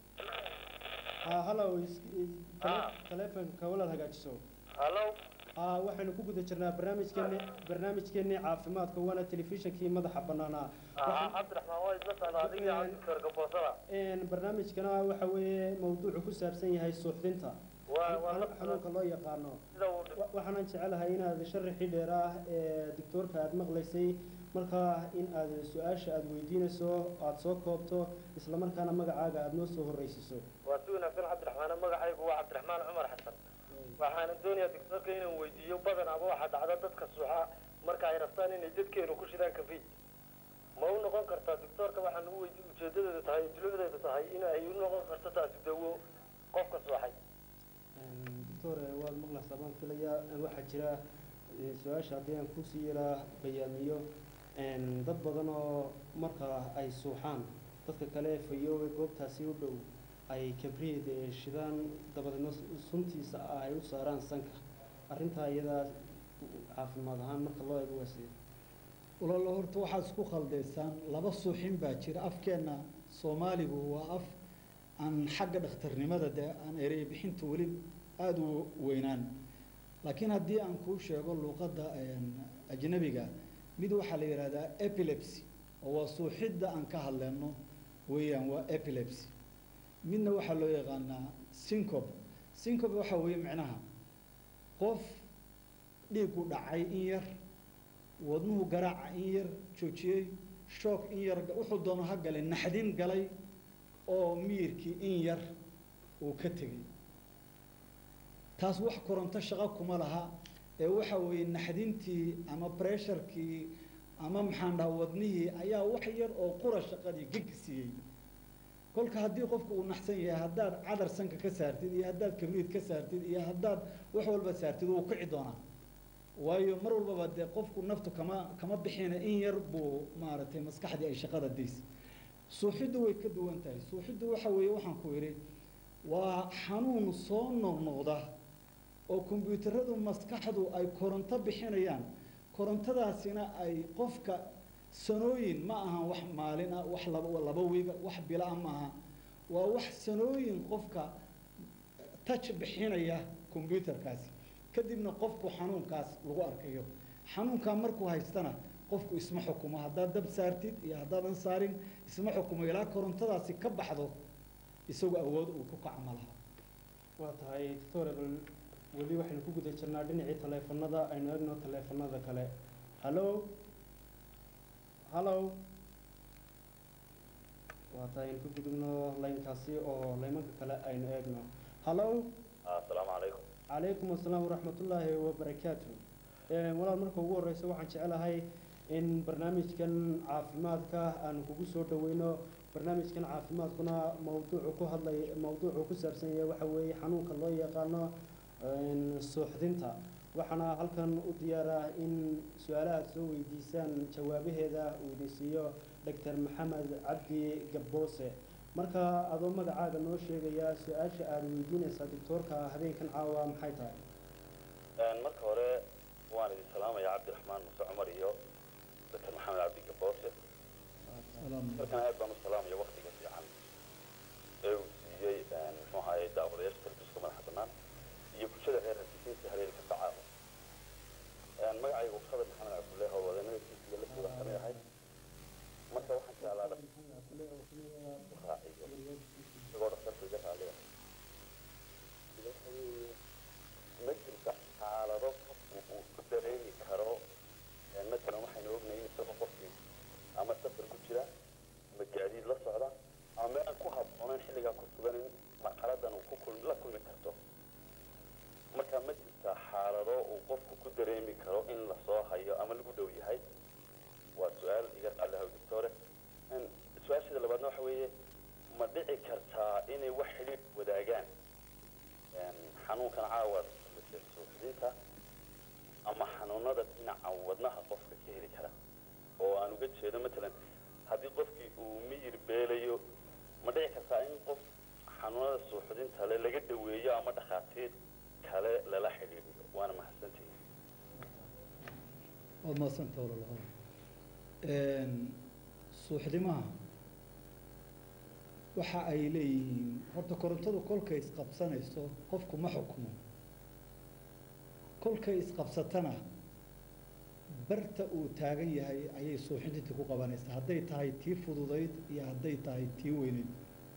ha hallo is- is- Ah. taleefanka walaad hagaajiso Hello. aa waxaynu ku guda jirnaa barnaamijkeeni barnaamijkeeni caafimaadka waana telefishinkii madaxa bannaanaa Ah, Cabdiraxmaan waa isla socdaa adiga iyo Cabdikar Gaboosada. Een, barnaamijkana waxa weeye mawduucu ku saabsan yahay suuxdinta Waa waa la xanuunka loo yaqaano sida uu Wa- waxaanan jecelahay inaad sharaxii dheer ah ee doctoorka aad maqlaysay marka in aad su-aasha aad weydiinayso aad soo koobto isla markaana magacaaga aad noo soo horreysiiso waa si wanaagsan Cabdiraxmaan magacaygu waa Cabdiraxmaan Cumar Xasan. Waxaan doonayaa doktorka inaan weydiiyo badan ama waxa dhacda dadka suuxa marka ay rabtaan inay dadkeenu ku shidaan kafi. Ma u noqon kartaa doktorka waxaan lagu weydiin ujeedadeedu tahay dulucdeedu tahay in ay u noqon karto taasi dawo qofka suuxay. Een, doctor eh, waad maqlaysaa baan filayaa Eh, waxaa jira eh, su-aasha haddii aan kusii yaraa bayaamiyo een, dad badan oo marka ay suuxaan dadka kale fayoowe goobtaasi u dhow ay kabriid eh, shidaan dabadeedna su- suntiisa ah ay u saaraan sanka arrintaa iyadaa caafimaad ahaan marka loo eego waa sidee walaalo horta waxaad isku khaldaysaan laba suuxin baa jira afkeenna soomaaligu waa af aan xagga dhakhtarnimada dee aan erey bixinta weli aada u weynaan laakiin haddii aan kuu sheego luuqadda een, ajnabiga mid waxaa la yidhahdaa epilepsy oo waa suuxidda aan ka hadleyno weeyaan waa epilepsy midna waxaa loo yaqaanaa syncope syncope waxaa weeye micnaha qof dhiigu dhacay in yar wadnuhu garaaca in yar joojiyey shoog in yar wuxuu doono ha galay naxdin galay oo miyirkii in yar uu ka tegey taas wax koronto shaqo kuma laha ee waxa weeye naxdintii ama bresharkii ama maxaan dhaha wadnihii ayaa wax yar oo qura shaqadii geg siiyey kolka haddii qofku uu naxsan yahay haddaad cadar sanka ka saartid iyo haddaad kabriid ka saartid iyo haddaad wax walba saartid wuu kici doonaa waayo mar walbaba dee qofku naftu kama kama bixina in yar buu maaragtay maskaxdii ay shaqada daysay suuxiddu way ka duwan tahay suuxiddu waxa weeye waxaan ku idhi waa xanuun soo noqnoqda oo kombyuutaradu maskaxdu ay koronto bixinayaan korontadaasina ay qofka sanooyin ma ahan wax maalin ah wax laba laba wiiga wax bila ah ma aha waa wax sanooyin qofka touch bixinaya kombyuutarkaasi kadibna qofku xanuunkaas lagu arkayo xanuunkaa markuu haystana qofku isma xukumo haddaad dab saartid iyo haddaadan saarin isma xukumo ilaa korontadaasi ka baxdo isagu awood uu ku kaco ma laha waa tahay doctor bal weli waxaynu ku guda jirnaa dhinacii taleefanada aynu eegno taleefanada kale hallo hallo waa tahay aynu ku gudubno laynkaasi oo laymanka kale aynu eegno hallo asalaamu calaykum calaykum asalaam waraxmatullaahi wabarakaatu walaal marka ugu horeysa waxaan jecelahay in barnaamijkan caafimaadka aanu kugu soo dhaweyno barnaamijkan caafimaadkuna mawduucu ku hadlay mawduucu ku saabsan yahay waxa weeye xanuunka loo yaqaano suuxdinta waxaana halkan u diyaaraa in su-aalaha aad soo weydiisaan jawaabaheeda uu idin siiyo doctor maxamed cabdi gabboose marka adoo magacaaga noo sheegaya su-aasha aad weydiinaysaa doctoorka habeenkan caawa maxay tahay marka hore waan idin salaamaya cabdiraxmaan muse cumar iyo doctor maxamed cabdi gaboose markana aad baan u salaamaya waktiga fiican ee uu siiyey muxuu ahaye daawadayaasha telefishinka madaxa bannaan iyo bulshada reer hargeysa haleelka sacaawo magacayga ukada maxamed cabdullahi howlwadeennada kiisiga la jooga kamid ahay marka waxaan jeclaa raaciyo isagoo dhaktarku iga raaliya ma jirta xaalado qofku uu ku dareemi karo matalan waxaynu ognahay in isagoo qofkii ama safar ku jira ama gaadiid la socda ama meel aan ku habboonayn xilligaa ku sugan in marxaladan uu ku kulmi la kulmi karto marka ma jirta xaalado uu qofku ku dareemi karo in lasoo hayo ama lagu dhow yahay waa su-aal iga qaalihaw doctore su-aasheeda labaadna waxa weeye ma dhici kartaa inay wax xidhiidh wadaagaan xanuunkan caawa suuxdinta ama xanuunada dhinaca wadnaha qofka ka heli kara oo aan uga jeedo matalan haddii qofkii uu miyir beelayo ma dhici kartaa in qof xanuunada suuxdinta le laga daweeyo ama dhakhaatiir kale lala xidhiidhiyo waana mahadsantihin waad mahadsanta walalaha suuxdimaha waxa ay leeyihiin horta korontadu kolkay isqabsanayso qofku ma xukumo kolkay isqabsatana barta uu taagan yahay ayay suuxintintii ku qabanaysaa hadday tahay tii fududayd iyo hadday tahay tii weynayd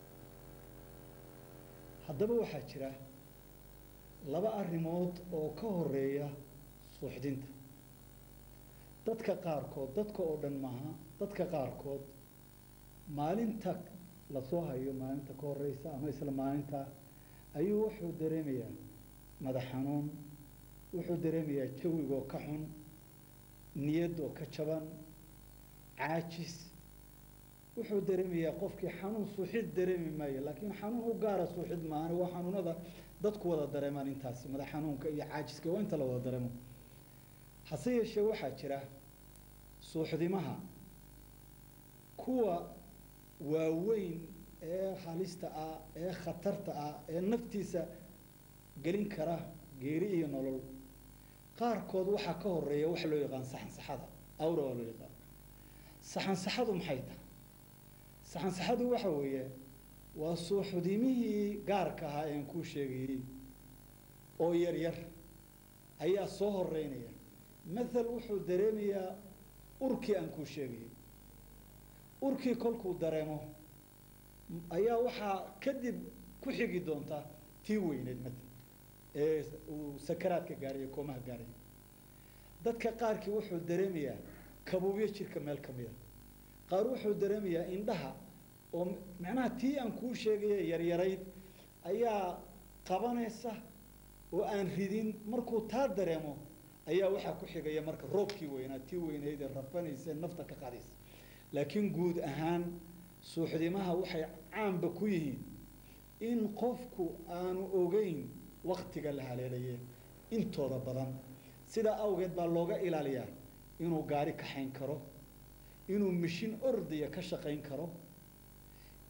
haddaba waxaa jira laba arrimood oo ka horeeya suuxdinta dadka qaarkood dadka oo dhan maaha dadka qaarkood maalinta lasoo hayo maalinta ka horeysa ama isla maalinta ayuu wuxuu dareemayaa madax xanuun wuxuu dareemayaa jawigoo ka xun niyadoo ka jaban caajis wuxuu dareemayaa qofkii xanuun suuxid dareemi maayo laakiin xanuun u gaara suuxid maahan waa xanuunada dadku wada dareemaan intaasi madax xanuunka iyo caajiska waa inta la wada dareemo hase yeeshee waxaa jira suuxdimaha kuwa waaweyn ee halista ah ee khatarta ah ee naftiisa gelin kara geeri iyo nolol qaarkood waxaa ka horeeya waxa loo yaqaan saxansaxada awra waa loo yaqaan saxansaxadu maxay tahay saxansaxadu waxa weeye waa suuxdimihii gaarka ahaa ean kuu sheegayey oo yar yar ayaa soo horeynaya mathal wuxuu dareemayaa urkii aan kuu sheegayey urkii kolkuu dareemo ayaa waxaa kadib ku xigi doonta tii weyneed matal ee uu sakaraadka gaarayo koomaha gaarayo dadka qaarkii wuxuu dareemayaa kabuubyo jirka meel ka mida qaar wuxuu dareemayaa indhaha oo macnaha tii aan kuu sheegaya yaryarayd ayaa qabanaysa oo aan ridin markuu taa dareemo ayaa waxaa ku xigaya marka roobkii weynaa tii weynayd ee rafanaysa nafta ka qadaysa laakiin guud ahaan suuxdimaha waxay caanba ku yihiin in qofku aanu ogeyn waktiga la haleelaye intooda badan sidaa awgeed baa looga ilaaliyaa inuu gaari kaxayn karo inuu mishin ordaya ka shaqayn karo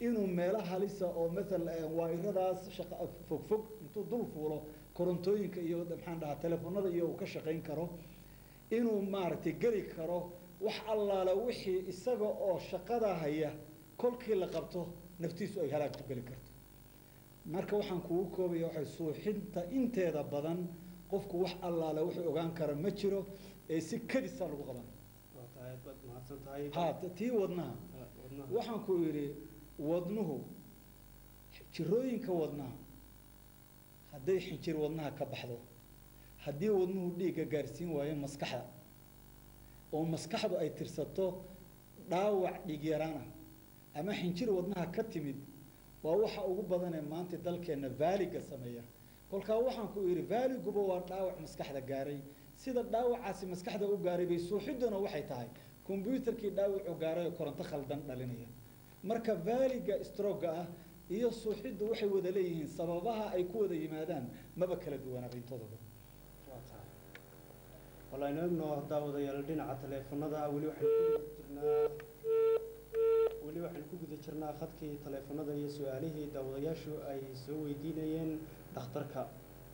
inuu meelo halisa oo maal waairadaas shaqa fog fog intuu dul fuulo korontooyinka iyo maxaan dhahaa telefoonada iyo uu ka shaqayn karo inuu maaragtay geli karo wax allaale wixii isaga oo shaqada haya kolkii la qabto naftiisu ay halaag ku geli karto marka waxaan kugu koobaya waxay suuxinta inteeda badan qofku wax allaale wuxuu ogaan kara ma jiro ee si kadisaa lagu qaban waa tahay baad mahadsan tahay ha tii wadnaha Ah, wadnaha. waxaan ku yidhi wadnuhu jirooyinka wadnaha hadday xinjir wadnaha ka baxdo haddii wadnuhu dhiigga gaarsiin waayo maskaxda oo maskaxdu ay tirsato dhaawac dhiig yaraana ama xinjir wadnaha ka timid waa waxa ugu badanee maanta dalkeenna vaaliga sameeya kolkaa waxaan ku yidhi vaaliguba waa dhaawac maskaxda gaaray sida dhaawacaasi maskaxda u gaaray bay suuxidduna waxay tahay kombyuutarkii dhaawacuu gaaray oo koronto khaldan dhalinaya marka vaaliga stroga ah iyo suuxiddu waxay wada leeyihiin sababaha ay ku wada yimaadaan maba kala duwanaaba intoodoba waa tahay wallaaynu egno daawadayaal dhinaca taleefanada weli waxaynu ku guda jirnaa weli waxaynu ku guda jirnaa khadkii taleefanada iyo su-aalihii daawadayaashu ay soo weydiinayeen dhakhtarka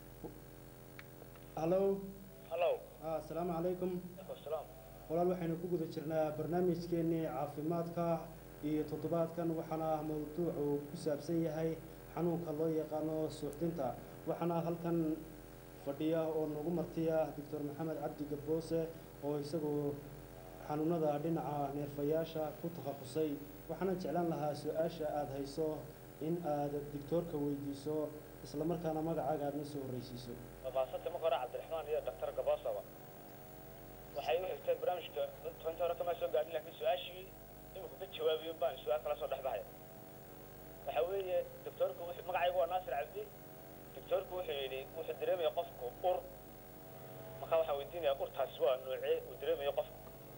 hallo hallow ah, asalaamu calaykum salaam walaal waxaynu ku guda jirnaa barnaamijkeenii caafimaadka iyo toddobaadkan waxaana mawduucu ku saabsan yahay xanuunka loo yaqaano suuxdinta waxaana halkan fadhiya oo nagu martiya doctor maxamed cabdi gabboose oo isagu xanuunada dhinaca neerfayaasha ku takhasusay waxaana jeclaan lahaa su-aasha aada hayso in aad doctoorka weydiiso islamarkaana magacaaga aadna soo horreysiiso maasanta marka hore cabdiraxmaan iyo dhaktar gaboosaba waxay u xigtay barnaamijka tobantii hore kama soo gaadhin laakiin su-aashii imika ka jawaabiyo baan su-aal kala soo dhex baxaya waxa weeye doctoorku wuxuu magacaygu waa naasir cabdi doctoorku wuxuu yidhi wuxuu dareemaya qofku ur marka waxaan weydiinaya urtaasi waa noocee uu dareemayo qofku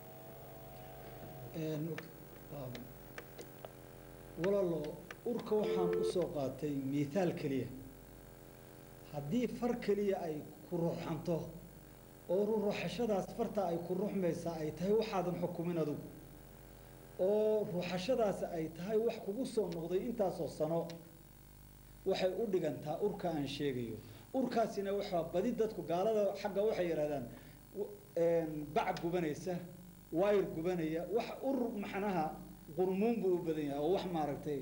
walaalo urka waxaan usoo qaatay miithaal keliya haddii far keliya ay ku ruuxanto oo ruuxashadaas farta ay ku ruuxmaysaa ay tahay waxaadan xukumin adugu oo ruuxashadaasi ay tahay wax kugu soo noqday intaasoo sano waxay u dhigantaa urka aan sheegayo urkaasina waxaa badi dadku gaalada xagga waxay yidhahdaan w- bac gubanaysa wayr gubanaya wax ur maxnaha qurmuun buu u badan yahay oo wax maaragtay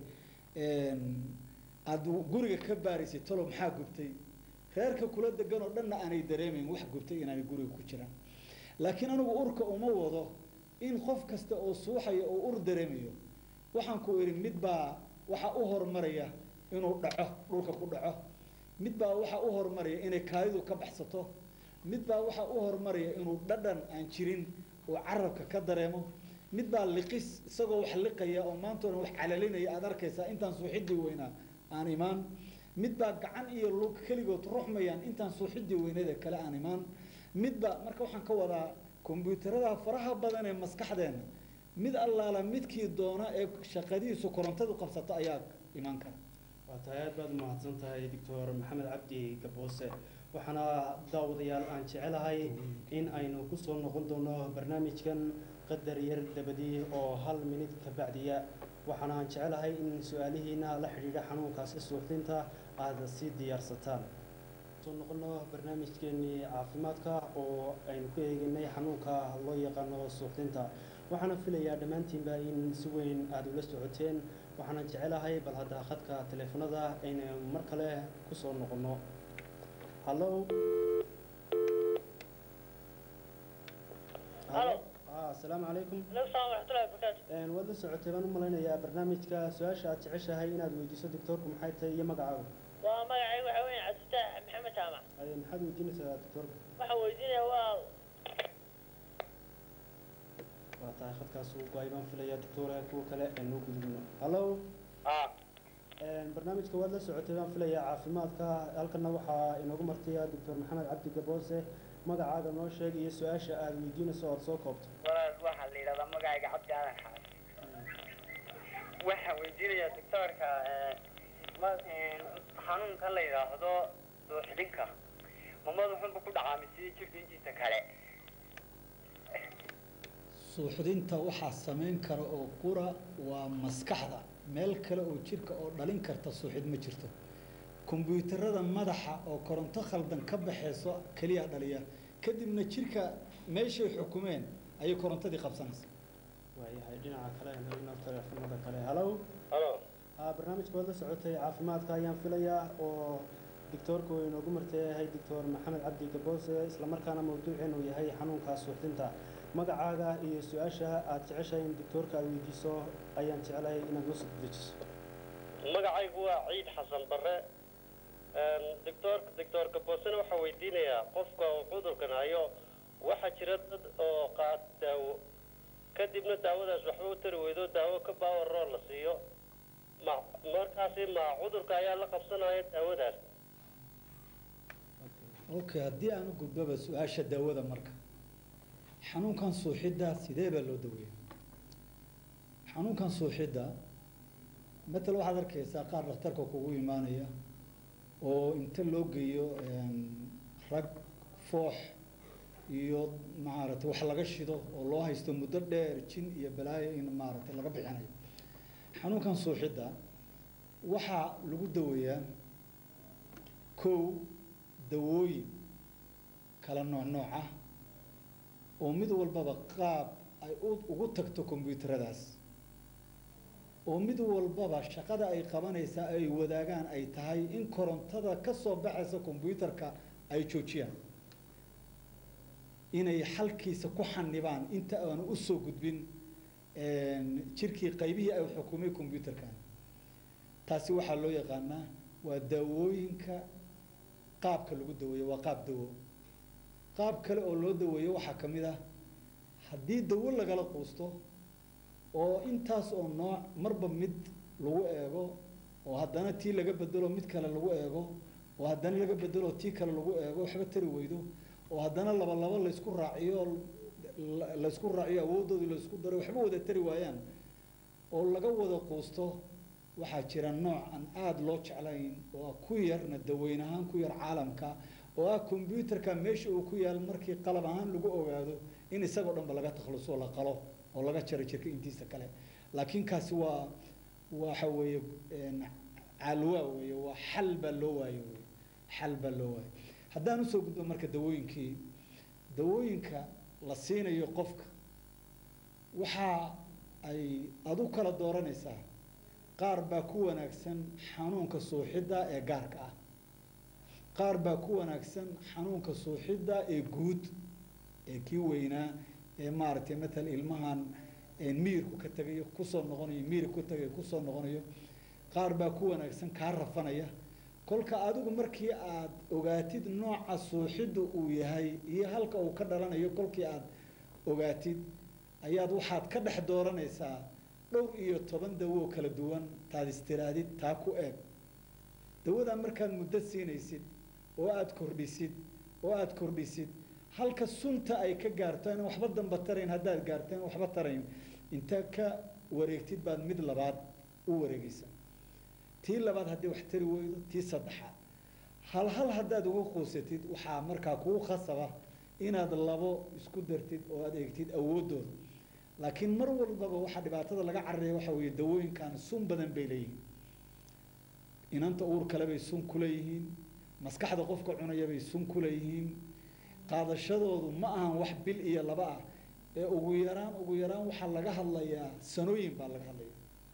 aada guriga ka baaraysay talo maxaa gubtay reerka kula degan oo dhanna aanay dareemayn wax gubtay inaanay guriga ku jiraan laakiin anigu urka uma wado in qof kasta oo suuxaya oo ur dareemayo waxaan ku idhi mid baa waxa u horumaraya inuu dhaco dhulka ku dhaco mid baa waxa u horumaraya inay kaadidu ka baxsato mid baa waxa u horumaraya inuu dhadhan aan jirin oo carabka ka dareemo mid baa liqis isagoo wax liqaya oo maantoona wax calalinaya aada arkaysaa intaan suuxidii weynaa aan imaan mid baa gacan iyo lug keligood ruxmayaan intaan suuxidii weyneeda kale aan imaan midba marka waxaan ka wadaa kombyuutarada faraha badan ee maskaxdeena mid allaala midkii doona ee shaqadiisu korontadu qabsato ayaa imaan kara waa tahay aad baad umahadsan tahay doctor maxamed cabdi gaboose waxaana daawadayaal aan jecelahay in aynu kusoo noqon doono barnaamijkan qadar yar dabadii oo hal minid ka bacdiya waxaana aan jecelahay in su-aalihiina la xidhiidha xanuunkaasi suuxdinta aada sii diyaarsataan soo noqono barnaamijkeenii caafimaadka oo aynu ku eeginay xanuunka loo yaqaano suuxdinta waxaana filayaa dhammaantiinba in si weyn aada ula socoteen waxaana jecelahay bal hadda khadka teleefanada aynu mar kale kusoo noqono hallo Hallo. ah asalaamu calaykum aleykum salaam waraxmatullahi wabarakaatu Een, waad la socotay baan u malaynayaa barnaamijka su-aasha aad jeceshahay inaad weydiiso doctoorku maxay tahay iyo magacaaga waa magacaygu waxa weeye cabdifitaax maxamed jaamac Ay, maxaad weydiinaysaa doctoorka waxaan weydiinaya waa waa tahay khadkaas uu go-ay baan filayaa doctora kuwa kale aynu u gudubno hallo ah Een, barnaamijka waad la socotay baan filayaa caafimaadka halkana waxaa inoogu martiya doctor maxamed cabdi gaboose magacaaga noo sheeg iyo su-aasha aad weydiinayso ood soo koobto walaal waxaa la yidhahdaa magacayga cabdi aadan xaas waxaan weydiinayaa doctoorka ma- een, xanuunkan la yidhaahdo suuxdinka ma madaxunba ku dhacaa mise jirka intiisa kale suuxdinta waxaa samayn kara oo qura waa maskaxda meel kale oo jirka oo dhalin karta suuxid ma jirto kombyuutarada madaxa oo koronto khaldan ka baxayso keliya dhaliya kadibna jirka meeshay xukumeen ayay korontadii qabsanaysa waayahay dhinaca kale ina teleefanada kale halow halo haa barnaamijka waad la socotay caafimaadka ayaan filayaa oo doctoorku uu inoogu marteeyahay doctor maxamed cabdi gaboose islamarkaana mawduuceenu yahay xanuunka suuxdinta magacaaga iyo su-aasha aad jeceshahay in doctoorka aad weydiiso ayaan jeclahay inaad noo soo dejiso magacaygu waa ciid xasan barre doctor doctor gaboosena waxaa weydiinayaa qofka uu cudurkan hayo waxaa jira dad oo qaad daawo kadibna daawadaas waxba u tari weydo daawo ka baawaroo la siiyo ma markaasi ma cudurka ayaa la qabsanaya daawadaas okay haddii aan u gudboba su-aasha daawada marka xanuunkan suuxidda sidee baa loo daweeya xanuunkan suuxidda matal waxaad arkaysaa qaar dhakhtarka kugu imaanaya oo inta loo geeyo rag foox iyo maaragtay wax laga shido oo loo haysto muddo dheer jin iyo balaayo in maaragtay laga bixinayo xanuunkan suuxidda waxaa lagu daweeyaa kow dawooyin kala nooc nooc ah oo mid walbaba qaab ay ugu tagto kombyuutaradaas oo mid walbaba shaqada ay qabanaysaa ay wadaagaan ay tahay in korontada ka soo baxaysa kombyuutarka ay joojiyaan inay xalkiisa ku xanibaan inta aanu usoo gudbin jirkii qaybihii ay xukumay kombyuutarkan taasi waxaa loo yaqaanaa waa daawooyinka qaabka lagu daweeyo waa qaab dawo qaab kale oo loo daweeyo waxaa ka mid ah haddii dawo lagala quusto oo intaas oo nooc marba mid lagu eego oo haddana tii laga bedelo mid kale lagu eego oo haddana laga bedelo tii kale lagu eego waxba tari weydo oo haddana laba laba laysku raaciyo laysku raaciyo awooddoodii laysku daro waxba wada tari waayaan oo laga wada quusto waxaa jira nooc aan aada loo jeclayn oo ku yarna daweyn ahaan ku yar caalamka oo ah kombyuutarka meesha uu ku yaal markii qalab ahaan lagu ogaado in isagoo dhanba laga takhluso la qalo oo laga jaro jirka intiisa kale laakiin kaasi waa waxa weeye calwaa weeye waa xal baa loo waayo wey xal baa loo waayo haddaan usoo gudbo marka dawooyinkii dawooyinka la siinayo qofka waxa ay adu kala dooranaysaa qaar baa ku wanaagsan xanuunka suuxidda ee gaarka ah qaar baa ku wanaagsan xanuunka suuxidda ee guud ee kii weynaa ee maaragtay matal ilmahan miirku ka tegayo kusoo noqonayo miirku ka tegayo kusoo noqonayo qaar baa ku wanaagsan kaa rafanaya kolka adigu markii aad ogaatid nooca suuxidda uu yahay iyo halka uu ka dhalanayo kolkii aad ogaatid ayaad waxaad ka dhex dooranaysaa dhowr iyo toban dawo kala duwan taad istiraadid taa ku eeg dawadaa markaad muddo siinaysid oo aada kordhisid oo aada kordhisid halka sunta ay ka gaarto inaan waxba damba tarayn haddaad gaarto in waxba tarayn intaa ka wareegtid baad mid labaad u wareegaysa tii labaad haddii wax tari weydo tii saddexaad hal hal haddaad uga quusatid waxaa markaa kugu khasaba inaad labo isku dartid oo aad eegtid awooddooda laakiin mar walbaba waxaa dhibaatada laga cararaya waxaa weeye dawooyinkan sun badan bay leeyihiin inanta uur kale bay sun ku leeyihiin maskaxda qofka cunaya bay sun ku leeyihiin qaadashadoodu ma ahan wax bil iyo laba ah ee ugu yaraan ugu yaraan waxaa laga hadlayaa sanooyin baa laga hadlaya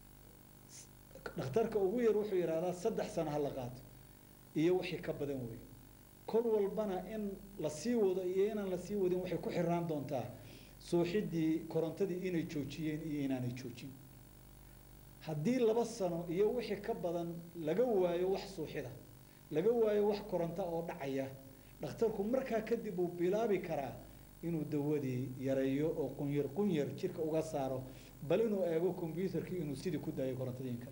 dhakhtarka ugu yar wuxuu yidhahdaa saddex sano ha la qaato iyo wixii ka badan wey kol walbana in la sii wado iyo inaan la sii wadin waxay ku xirnaan doontaa suuxiddii korontadii inay joojiyeen iyo inaanay joojin haddii laba sano iyo wixii ka badan laga waayo wax suuxida laga waayo wax koronta oo dhacaya dhakhtarku markaa kadib uu bilaabi karaa inuu dawadii yareeyo oo qunyar qunyar jirka uga saaro bal inuu eego kombyuutarkii inuu sidii ku daayo korontadiinka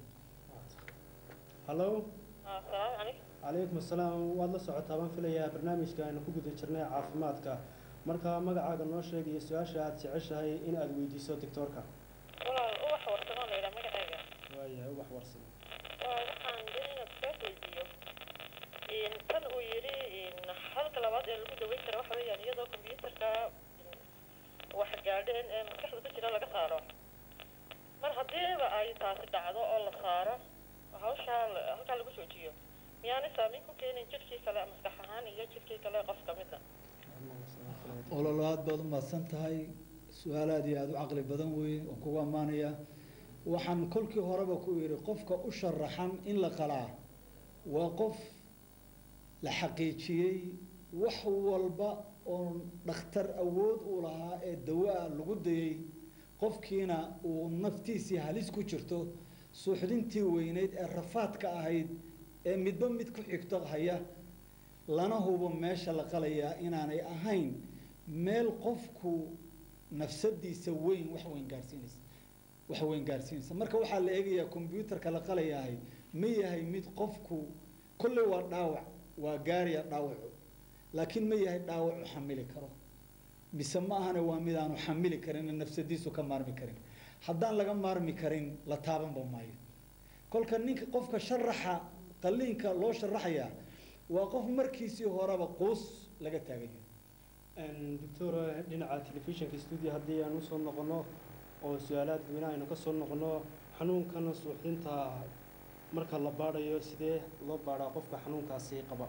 hallo asalaamu calaykum calaykum asalaam waad la socotaa baan filayaa barnaamijka aynu ku guda jirnay caafimaadka marka magacaaga noo sheegaya su-aasha aad jeceshahay in aad weydiiso doctoorka walaal ubax warsamoo la yidhaha magacayga waayahay ubax warsan waa waxaan doonayna kugaas weydiiyo tan uu yidhi halka labaad ee lagu daweyn kara waxa weeyaan iyadoo kombyuutarka wax gaadheen ee maskaxda ku jira laga saaro mar haddiiba ay taasi dhacdo oo la saaro hawshaa la- halkaa lagu joojiyo miyaanay saameyn ku keenin jidhkii kale maskax ahaan iyo jidhkii kale qof ka midna ololo aad baad u mahadsan tahay su-aal aad iyo aada u caqli badan weeye oo kugu ammaanaya waxaan kolkii horeba ku yidhi qofka u sharaxan in la qalaa waa qof la xaqiijiyey wax walba oo dhakhtar awood uu lahaa ee dawa-a lagu dayey qofkiina uu naftiisii halis ku jirto suuxdintii weyneyd ee rafaadka ahayd ee midba mid ku xigto haya lana hubo meesha la qalayaa inaanay ahayn meel qofku nafsadiisa weyn wax weyn gaarsiinaysa wax weyn gaarsiinaysa marka waxaa la eegayaa combyuutarka la qalayahay ma yahay mid qofku kolley waa dhaawac waa gaaraya dhaawacu laakiin ma yahay dhaawac u xamili karo mise ma ahane waa mid aanu xamili karin ee nafsadiisu ka maarmi karin haddaan laga maarmi karin la taabanba maayo kolka ninka qofka sharaxa qalliinka loo sharaxayaa waa qof markiisii horeba quus laga taagan yahay doctor dhinaca telefishinka studio haddii aan usoo noqono oo su-aalaha dadweynaha aynu ka soo noqono xanuunkan suuxdinta marka la baadhayo sidee loo baadhaa qofka xanuunkaasi qaba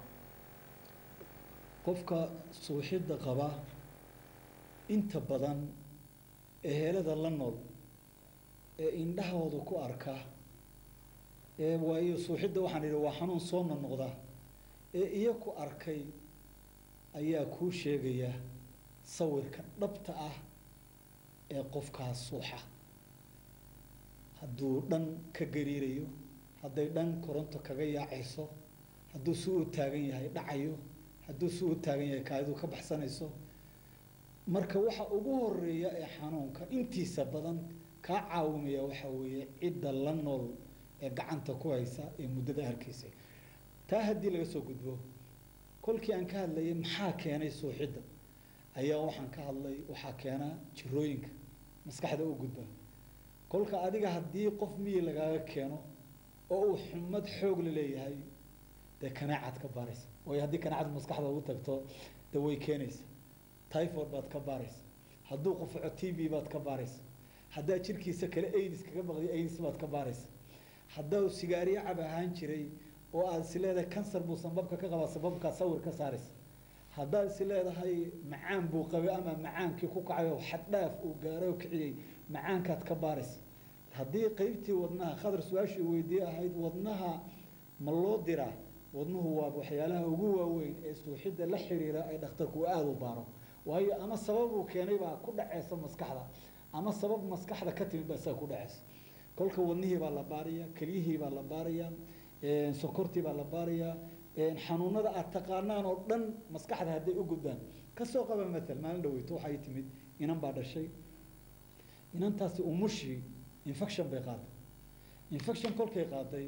qofka suuxidda qaba inta badan ehelada la nool ee indhahooda ku arka ee waayo suuxidda waxaan idhi waa xanuun soo noqnoqda ee iyo ku arkay ayaa kuu sheegaya sawirka dhabta ah ee qofkaas suuxa hadduu dhan ka gariirayo hadday dhan koronto kaga yaacayso hadduu si u taagan yahay dhacayo hadduu si u taagan yahay kaadidu ka baxsanayso marka waxa ugu horeeya ee xanuunka intiisa badan kaa caawimaya waxa weeye cidda la nool ee gacanta ku haysa ee muddada harkaysay taa haddii laga soo gudbo kolkii aan ka hadlayay maxaa keenay suuxidda ayaa waxaan ka hadlay waxaa keena jirooyinka maskaxda u gudba kolka adiga haddii qof miyi lagaaga keeno oo uu xumad xoog la leeyahay dee kanaacaad ka baaraysa waayo haddii kanaacad maskaxda ugu tagto dee way keenaysa typhoid baad ka baaraysa hadduu qufaco t b baad ka baaraysa haddaa jirkiisa kale aids kaga baqday aids baad ka baaraysa haddaa sigaariyo cab ahaan jiray oo aad is leedahay kansar buu sanbabka ka qabaa sababkaa sawir ka saaraysa haddaad is leedahay macaan buu qabay ama macaankii ku kacay oo xaddhaaf uu gaaray oo kiciyey macaankaad ka baaraysa haddii qeybtii wadnaha khadar su-aashii weydiye ahayd wadnaha ma loo diraa wadnuhu waa waxyaalaha ugu waaweyn ee suuxidda la xiriira ee dhakhtarku uu aada u baaro waayo ama sabab uu keenay baa ku dhaceysa maskaxda ama sabab maskaxda ka timid baa isaga ku dhaceysa kolka wadnihii baa la baaraya kelyihii baa la baaraya sokortii baa la baaraya xanuunada aad taqaanaan oo dhan maskaxda hadday u gudbaan kasoo qaba matal maalin dhaweyto waxay timid inan baa dhashay inantaasi umushii infection bay qaaday infection kolkay qaaday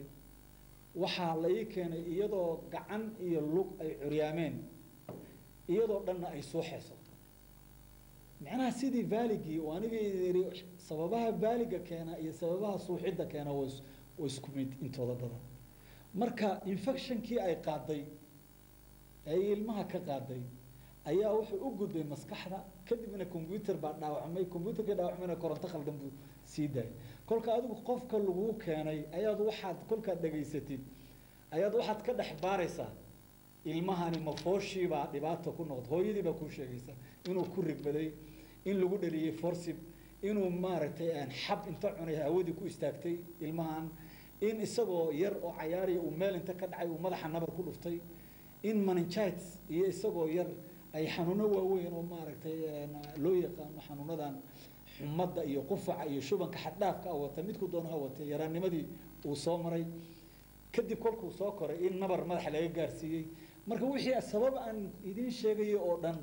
waxaa la ii keenay iyadoo gacan iyo lug ay curyaameen iyadoo dhanna ay suuxayso macnaha sidii vaaligii oo aniga yidhi sababaha vaaliga keena iyo sababaha suuxidda keena wa wa isku mid intooda badan marka infectionkii ay qaaday ay ilmaha ka qaaday ayaa wuxuu u gudbay maskaxda kadibna combyuter baa dhaawacmay combyuterkii dhaawacmayna koronto khaldan buu sii daayay kolka adigu qofka laguu keenay ayaad waxaad kolkaad dhegaysatid ayaad waxaad ka dhex baaraysaa ilmahani mafooshiibaa dhibaata ku noqda hooyadii baa kuu sheegaysa inuu ku rigbaday in lagu dhaliyey forsib inuu maaragtay xab inta cunay hawadii ku istaagtay ilmahan in isagoo yar oo cayaariya uu meel inta ka dhacay uu madaxa nabar ku dhuftay in meningitis iyo isagoo yar ay xanuuno waaweyn oo maaragtay loo yaqaano xanuunadan xumadda iyo qufaca iyo shubanka xaddhaafka a wata midku doona ha watay yaraanimadii uu soo maray kadib kolkuu soo koray in nabar madaxa laga gaarsiiyey marka wixii sabab aan idiin sheegayo oo dhan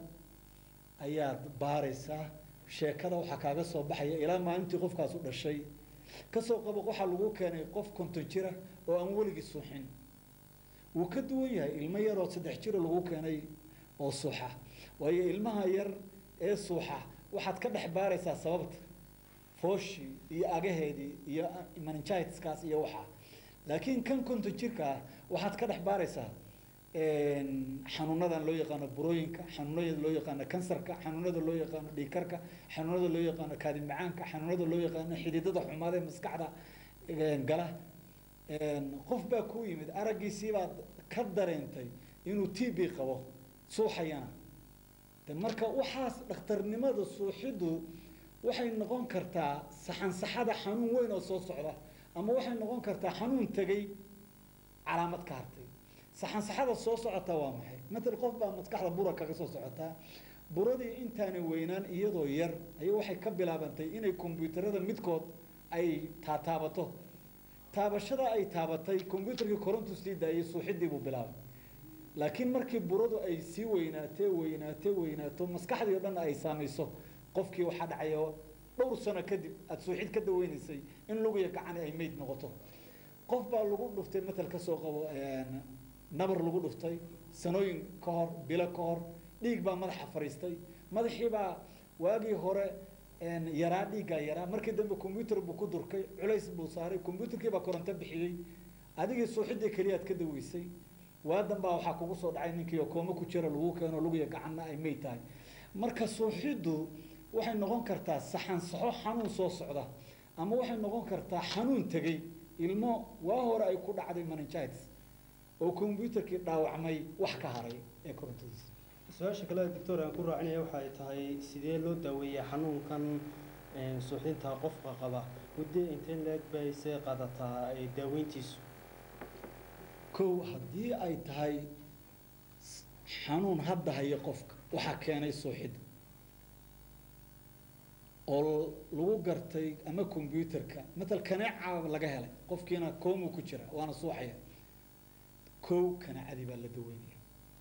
ayaad baaraysaa sheekada waxaa kaaga soo baxaya ilaa maalintii qofkaas u dhashay kasoo qabo waxaa lagu keenay qof konton jira oo aan weligii suuxin wuu ka duwan yahay ilmo yaroo saddex jiro lagu keenay oo suuxa waayo ilmaha yar ee suuxa waxaad ka dhex baaraysaa sababta fooshii iyo agaheedii iyo meningitiskaas iyo waxaa laakiin kan konton jirka ah waxaad ka dhex baaraysaa xanuunadan loo yaqaano burooyinka xanuunada loo yaqaano kansarka xanuunada loo yaqaano dhiigkarka xanuunada loo yaqaano kaadi macaanka xanuunada loo yaqaano xididada xumaada ee maskaxda gala qof baa ku yimid araggiisii baad ka dareentay inuu t b qabo suuxayana de marka waxaas dhakhtarnimada suuxiddu waxay noqon kartaa saxansaxada xanuun weyn oo soo socda ama waxay noqon kartaa xanuun tegay calaamad ka hartay saxansaxada soo socota waa maxay matal qof baa maskaxda bura kaga soo socotaa buradii intaanay weynaan iyadoo yar ayay waxay ka bilaabantay inay kombyuutarada midkood ay taataabato taabashada ay taabatay kombyuutarkii korontu sii daayay suuxidii buu bilaabay laakiin markii buradu ay sii weynaatee weynaatee weynaato maskaxdii o dhan ay saamayso qofkii waxaa dhacayo dhowr sano kadib aada suuxid ka daweynaysay in lugiya gacani ay meyd noqoto qof baa lagu dhuftay matal ka soo qabo nabar lagu dhuftay sanooyin ka hor bilo ka hor dhiig baa madaxa fariistay madaxii baa waagii hore yaraa dhiiggaa yaraa markii dambe combyutar buu ku durkay culays buu saaray combyutarkii baa koronto bixiyey adigii suuxidii keliyaad ka daweysay waadan baa waxaa kugu soo dhacay ninkii oo kooma ku jira lagu keeno lugiya gacanna ay meyd tahay marka suuxiddu waxay noqon kartaa saxansaxo xanuun soo socda ama waxay noqon kartaa xanuun tegey ilmo waa hore ay ku dhacday meningitis oo combyutarkii dhaawacmay wax ka haray ee korontadiisa su-aasha kale doctor aan ku raacinaya waxay tahay sidee loo daaweeyaa xanuunkan suuxdinta qofka qaba muddo intee leeg bay see qaadataa daaweyntiisu kow haddii ay tahay xanuun hadda haya qofka waxaa keenay suuxidda oo lagu gartay ama combyutarka matal kaneeca laga helay qofkiina koomu ku jira waana suuxaya kow kaneecadii baa la daweynaya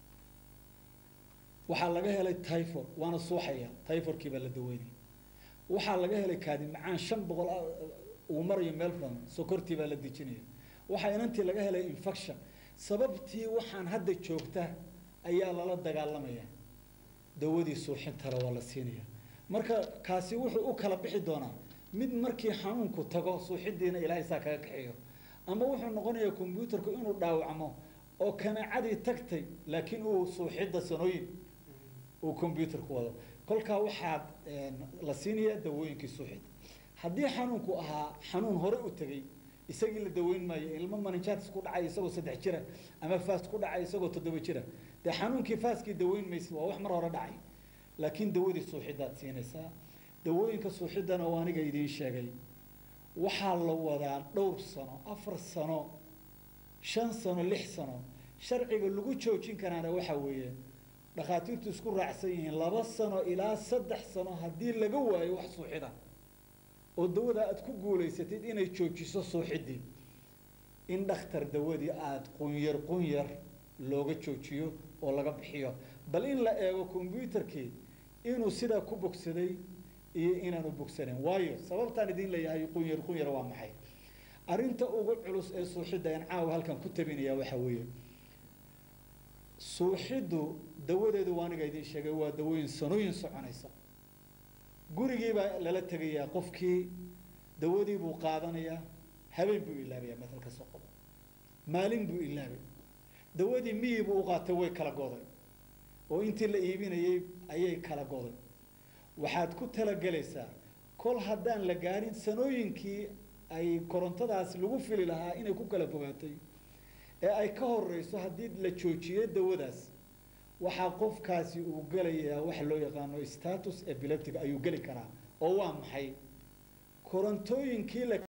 waxaa laga helay tyfor waana suuxaya tyforkii baa la daweynaya waxaa laga helay kaadi macaan shan boqol uu marayo meel badan sokortii baa la dejinaya waxaa inantii laga helay infection sababtii waxaan hadda joogta ayaa lala dagaalamaya dawadii suuxintara waa la siinaya marka kaasi wuxuu u kala bixi doonaa mid markii xanuunku tago suuxidiina ilaahay saa kaga kaxeeyo ama wuxuu noqonayaa combyutarku inuu dhaawacmo oo kanaacadii tagtay laakiin uu suuxidda sanooyin uu combyutarku wado kolkaa waxaad la siinayaa dawooyinkii suuxidda haddii xanuunku ahaa xanuun hore u tegey isagii la daweyn maayo ilmo meningitis ku dhacay isagoo saddex jira ama fast ku dhacay isagoo toddoba jira dee xanuunkii faaskii daweyn maysa waa wax mar hore dhacay laakiin dawadii suuxiddaad siinaysaa dawooyinka suuxiddana oo aniga idiin sheegay waxaa la wadaa dhowr sano afar sano shan sano lix sano sharciga lagu joojin karaana waxa weeye dhakhaatiirtu isku raacsan yihiin laba sano ilaa saddex sano haddii laga waayo wax suuxida oo dawada aada ku guulaysatid inay joojiso suuxiddii in dhakhtar dawadii aada qunyar qunyar looga joojiyo oo laga bixiyo bal in la eego combyutarkii inuu sidaa ku bogsaday iyo inaanu bogsanayn waayo sababtaan idin leeyahay qunyar qunyar waa maxay arrinta ugu culus ee suuxidda aan caawa halkan ku tabinaya waxa weeye suuxiddu dawadeedu waa aniga idiin sheegay waa dawooyin sanooyin soconaysa gurigii baa lala tegayaa qofkii dawadii buu qaadanayaa habeen buu ilaabayaa matal ka soo qodo maalin buu ilaabay dawadii miyii buu u qaatay way kala goday oo intii la iibinayay ayay kala goday waxaad ku talagelaysaa kol haddaan la gaarin sanooyinkii ay korontadaas lagu fili lahaa inay ku kala fogaatay ee ay ka horeyso haddii la joojiyo dawadaas waxaa qofkaasi uu gelayaa waxa loo yaqaano status epileptic ayuu geli karaa oo waa maxay korontooyinkii la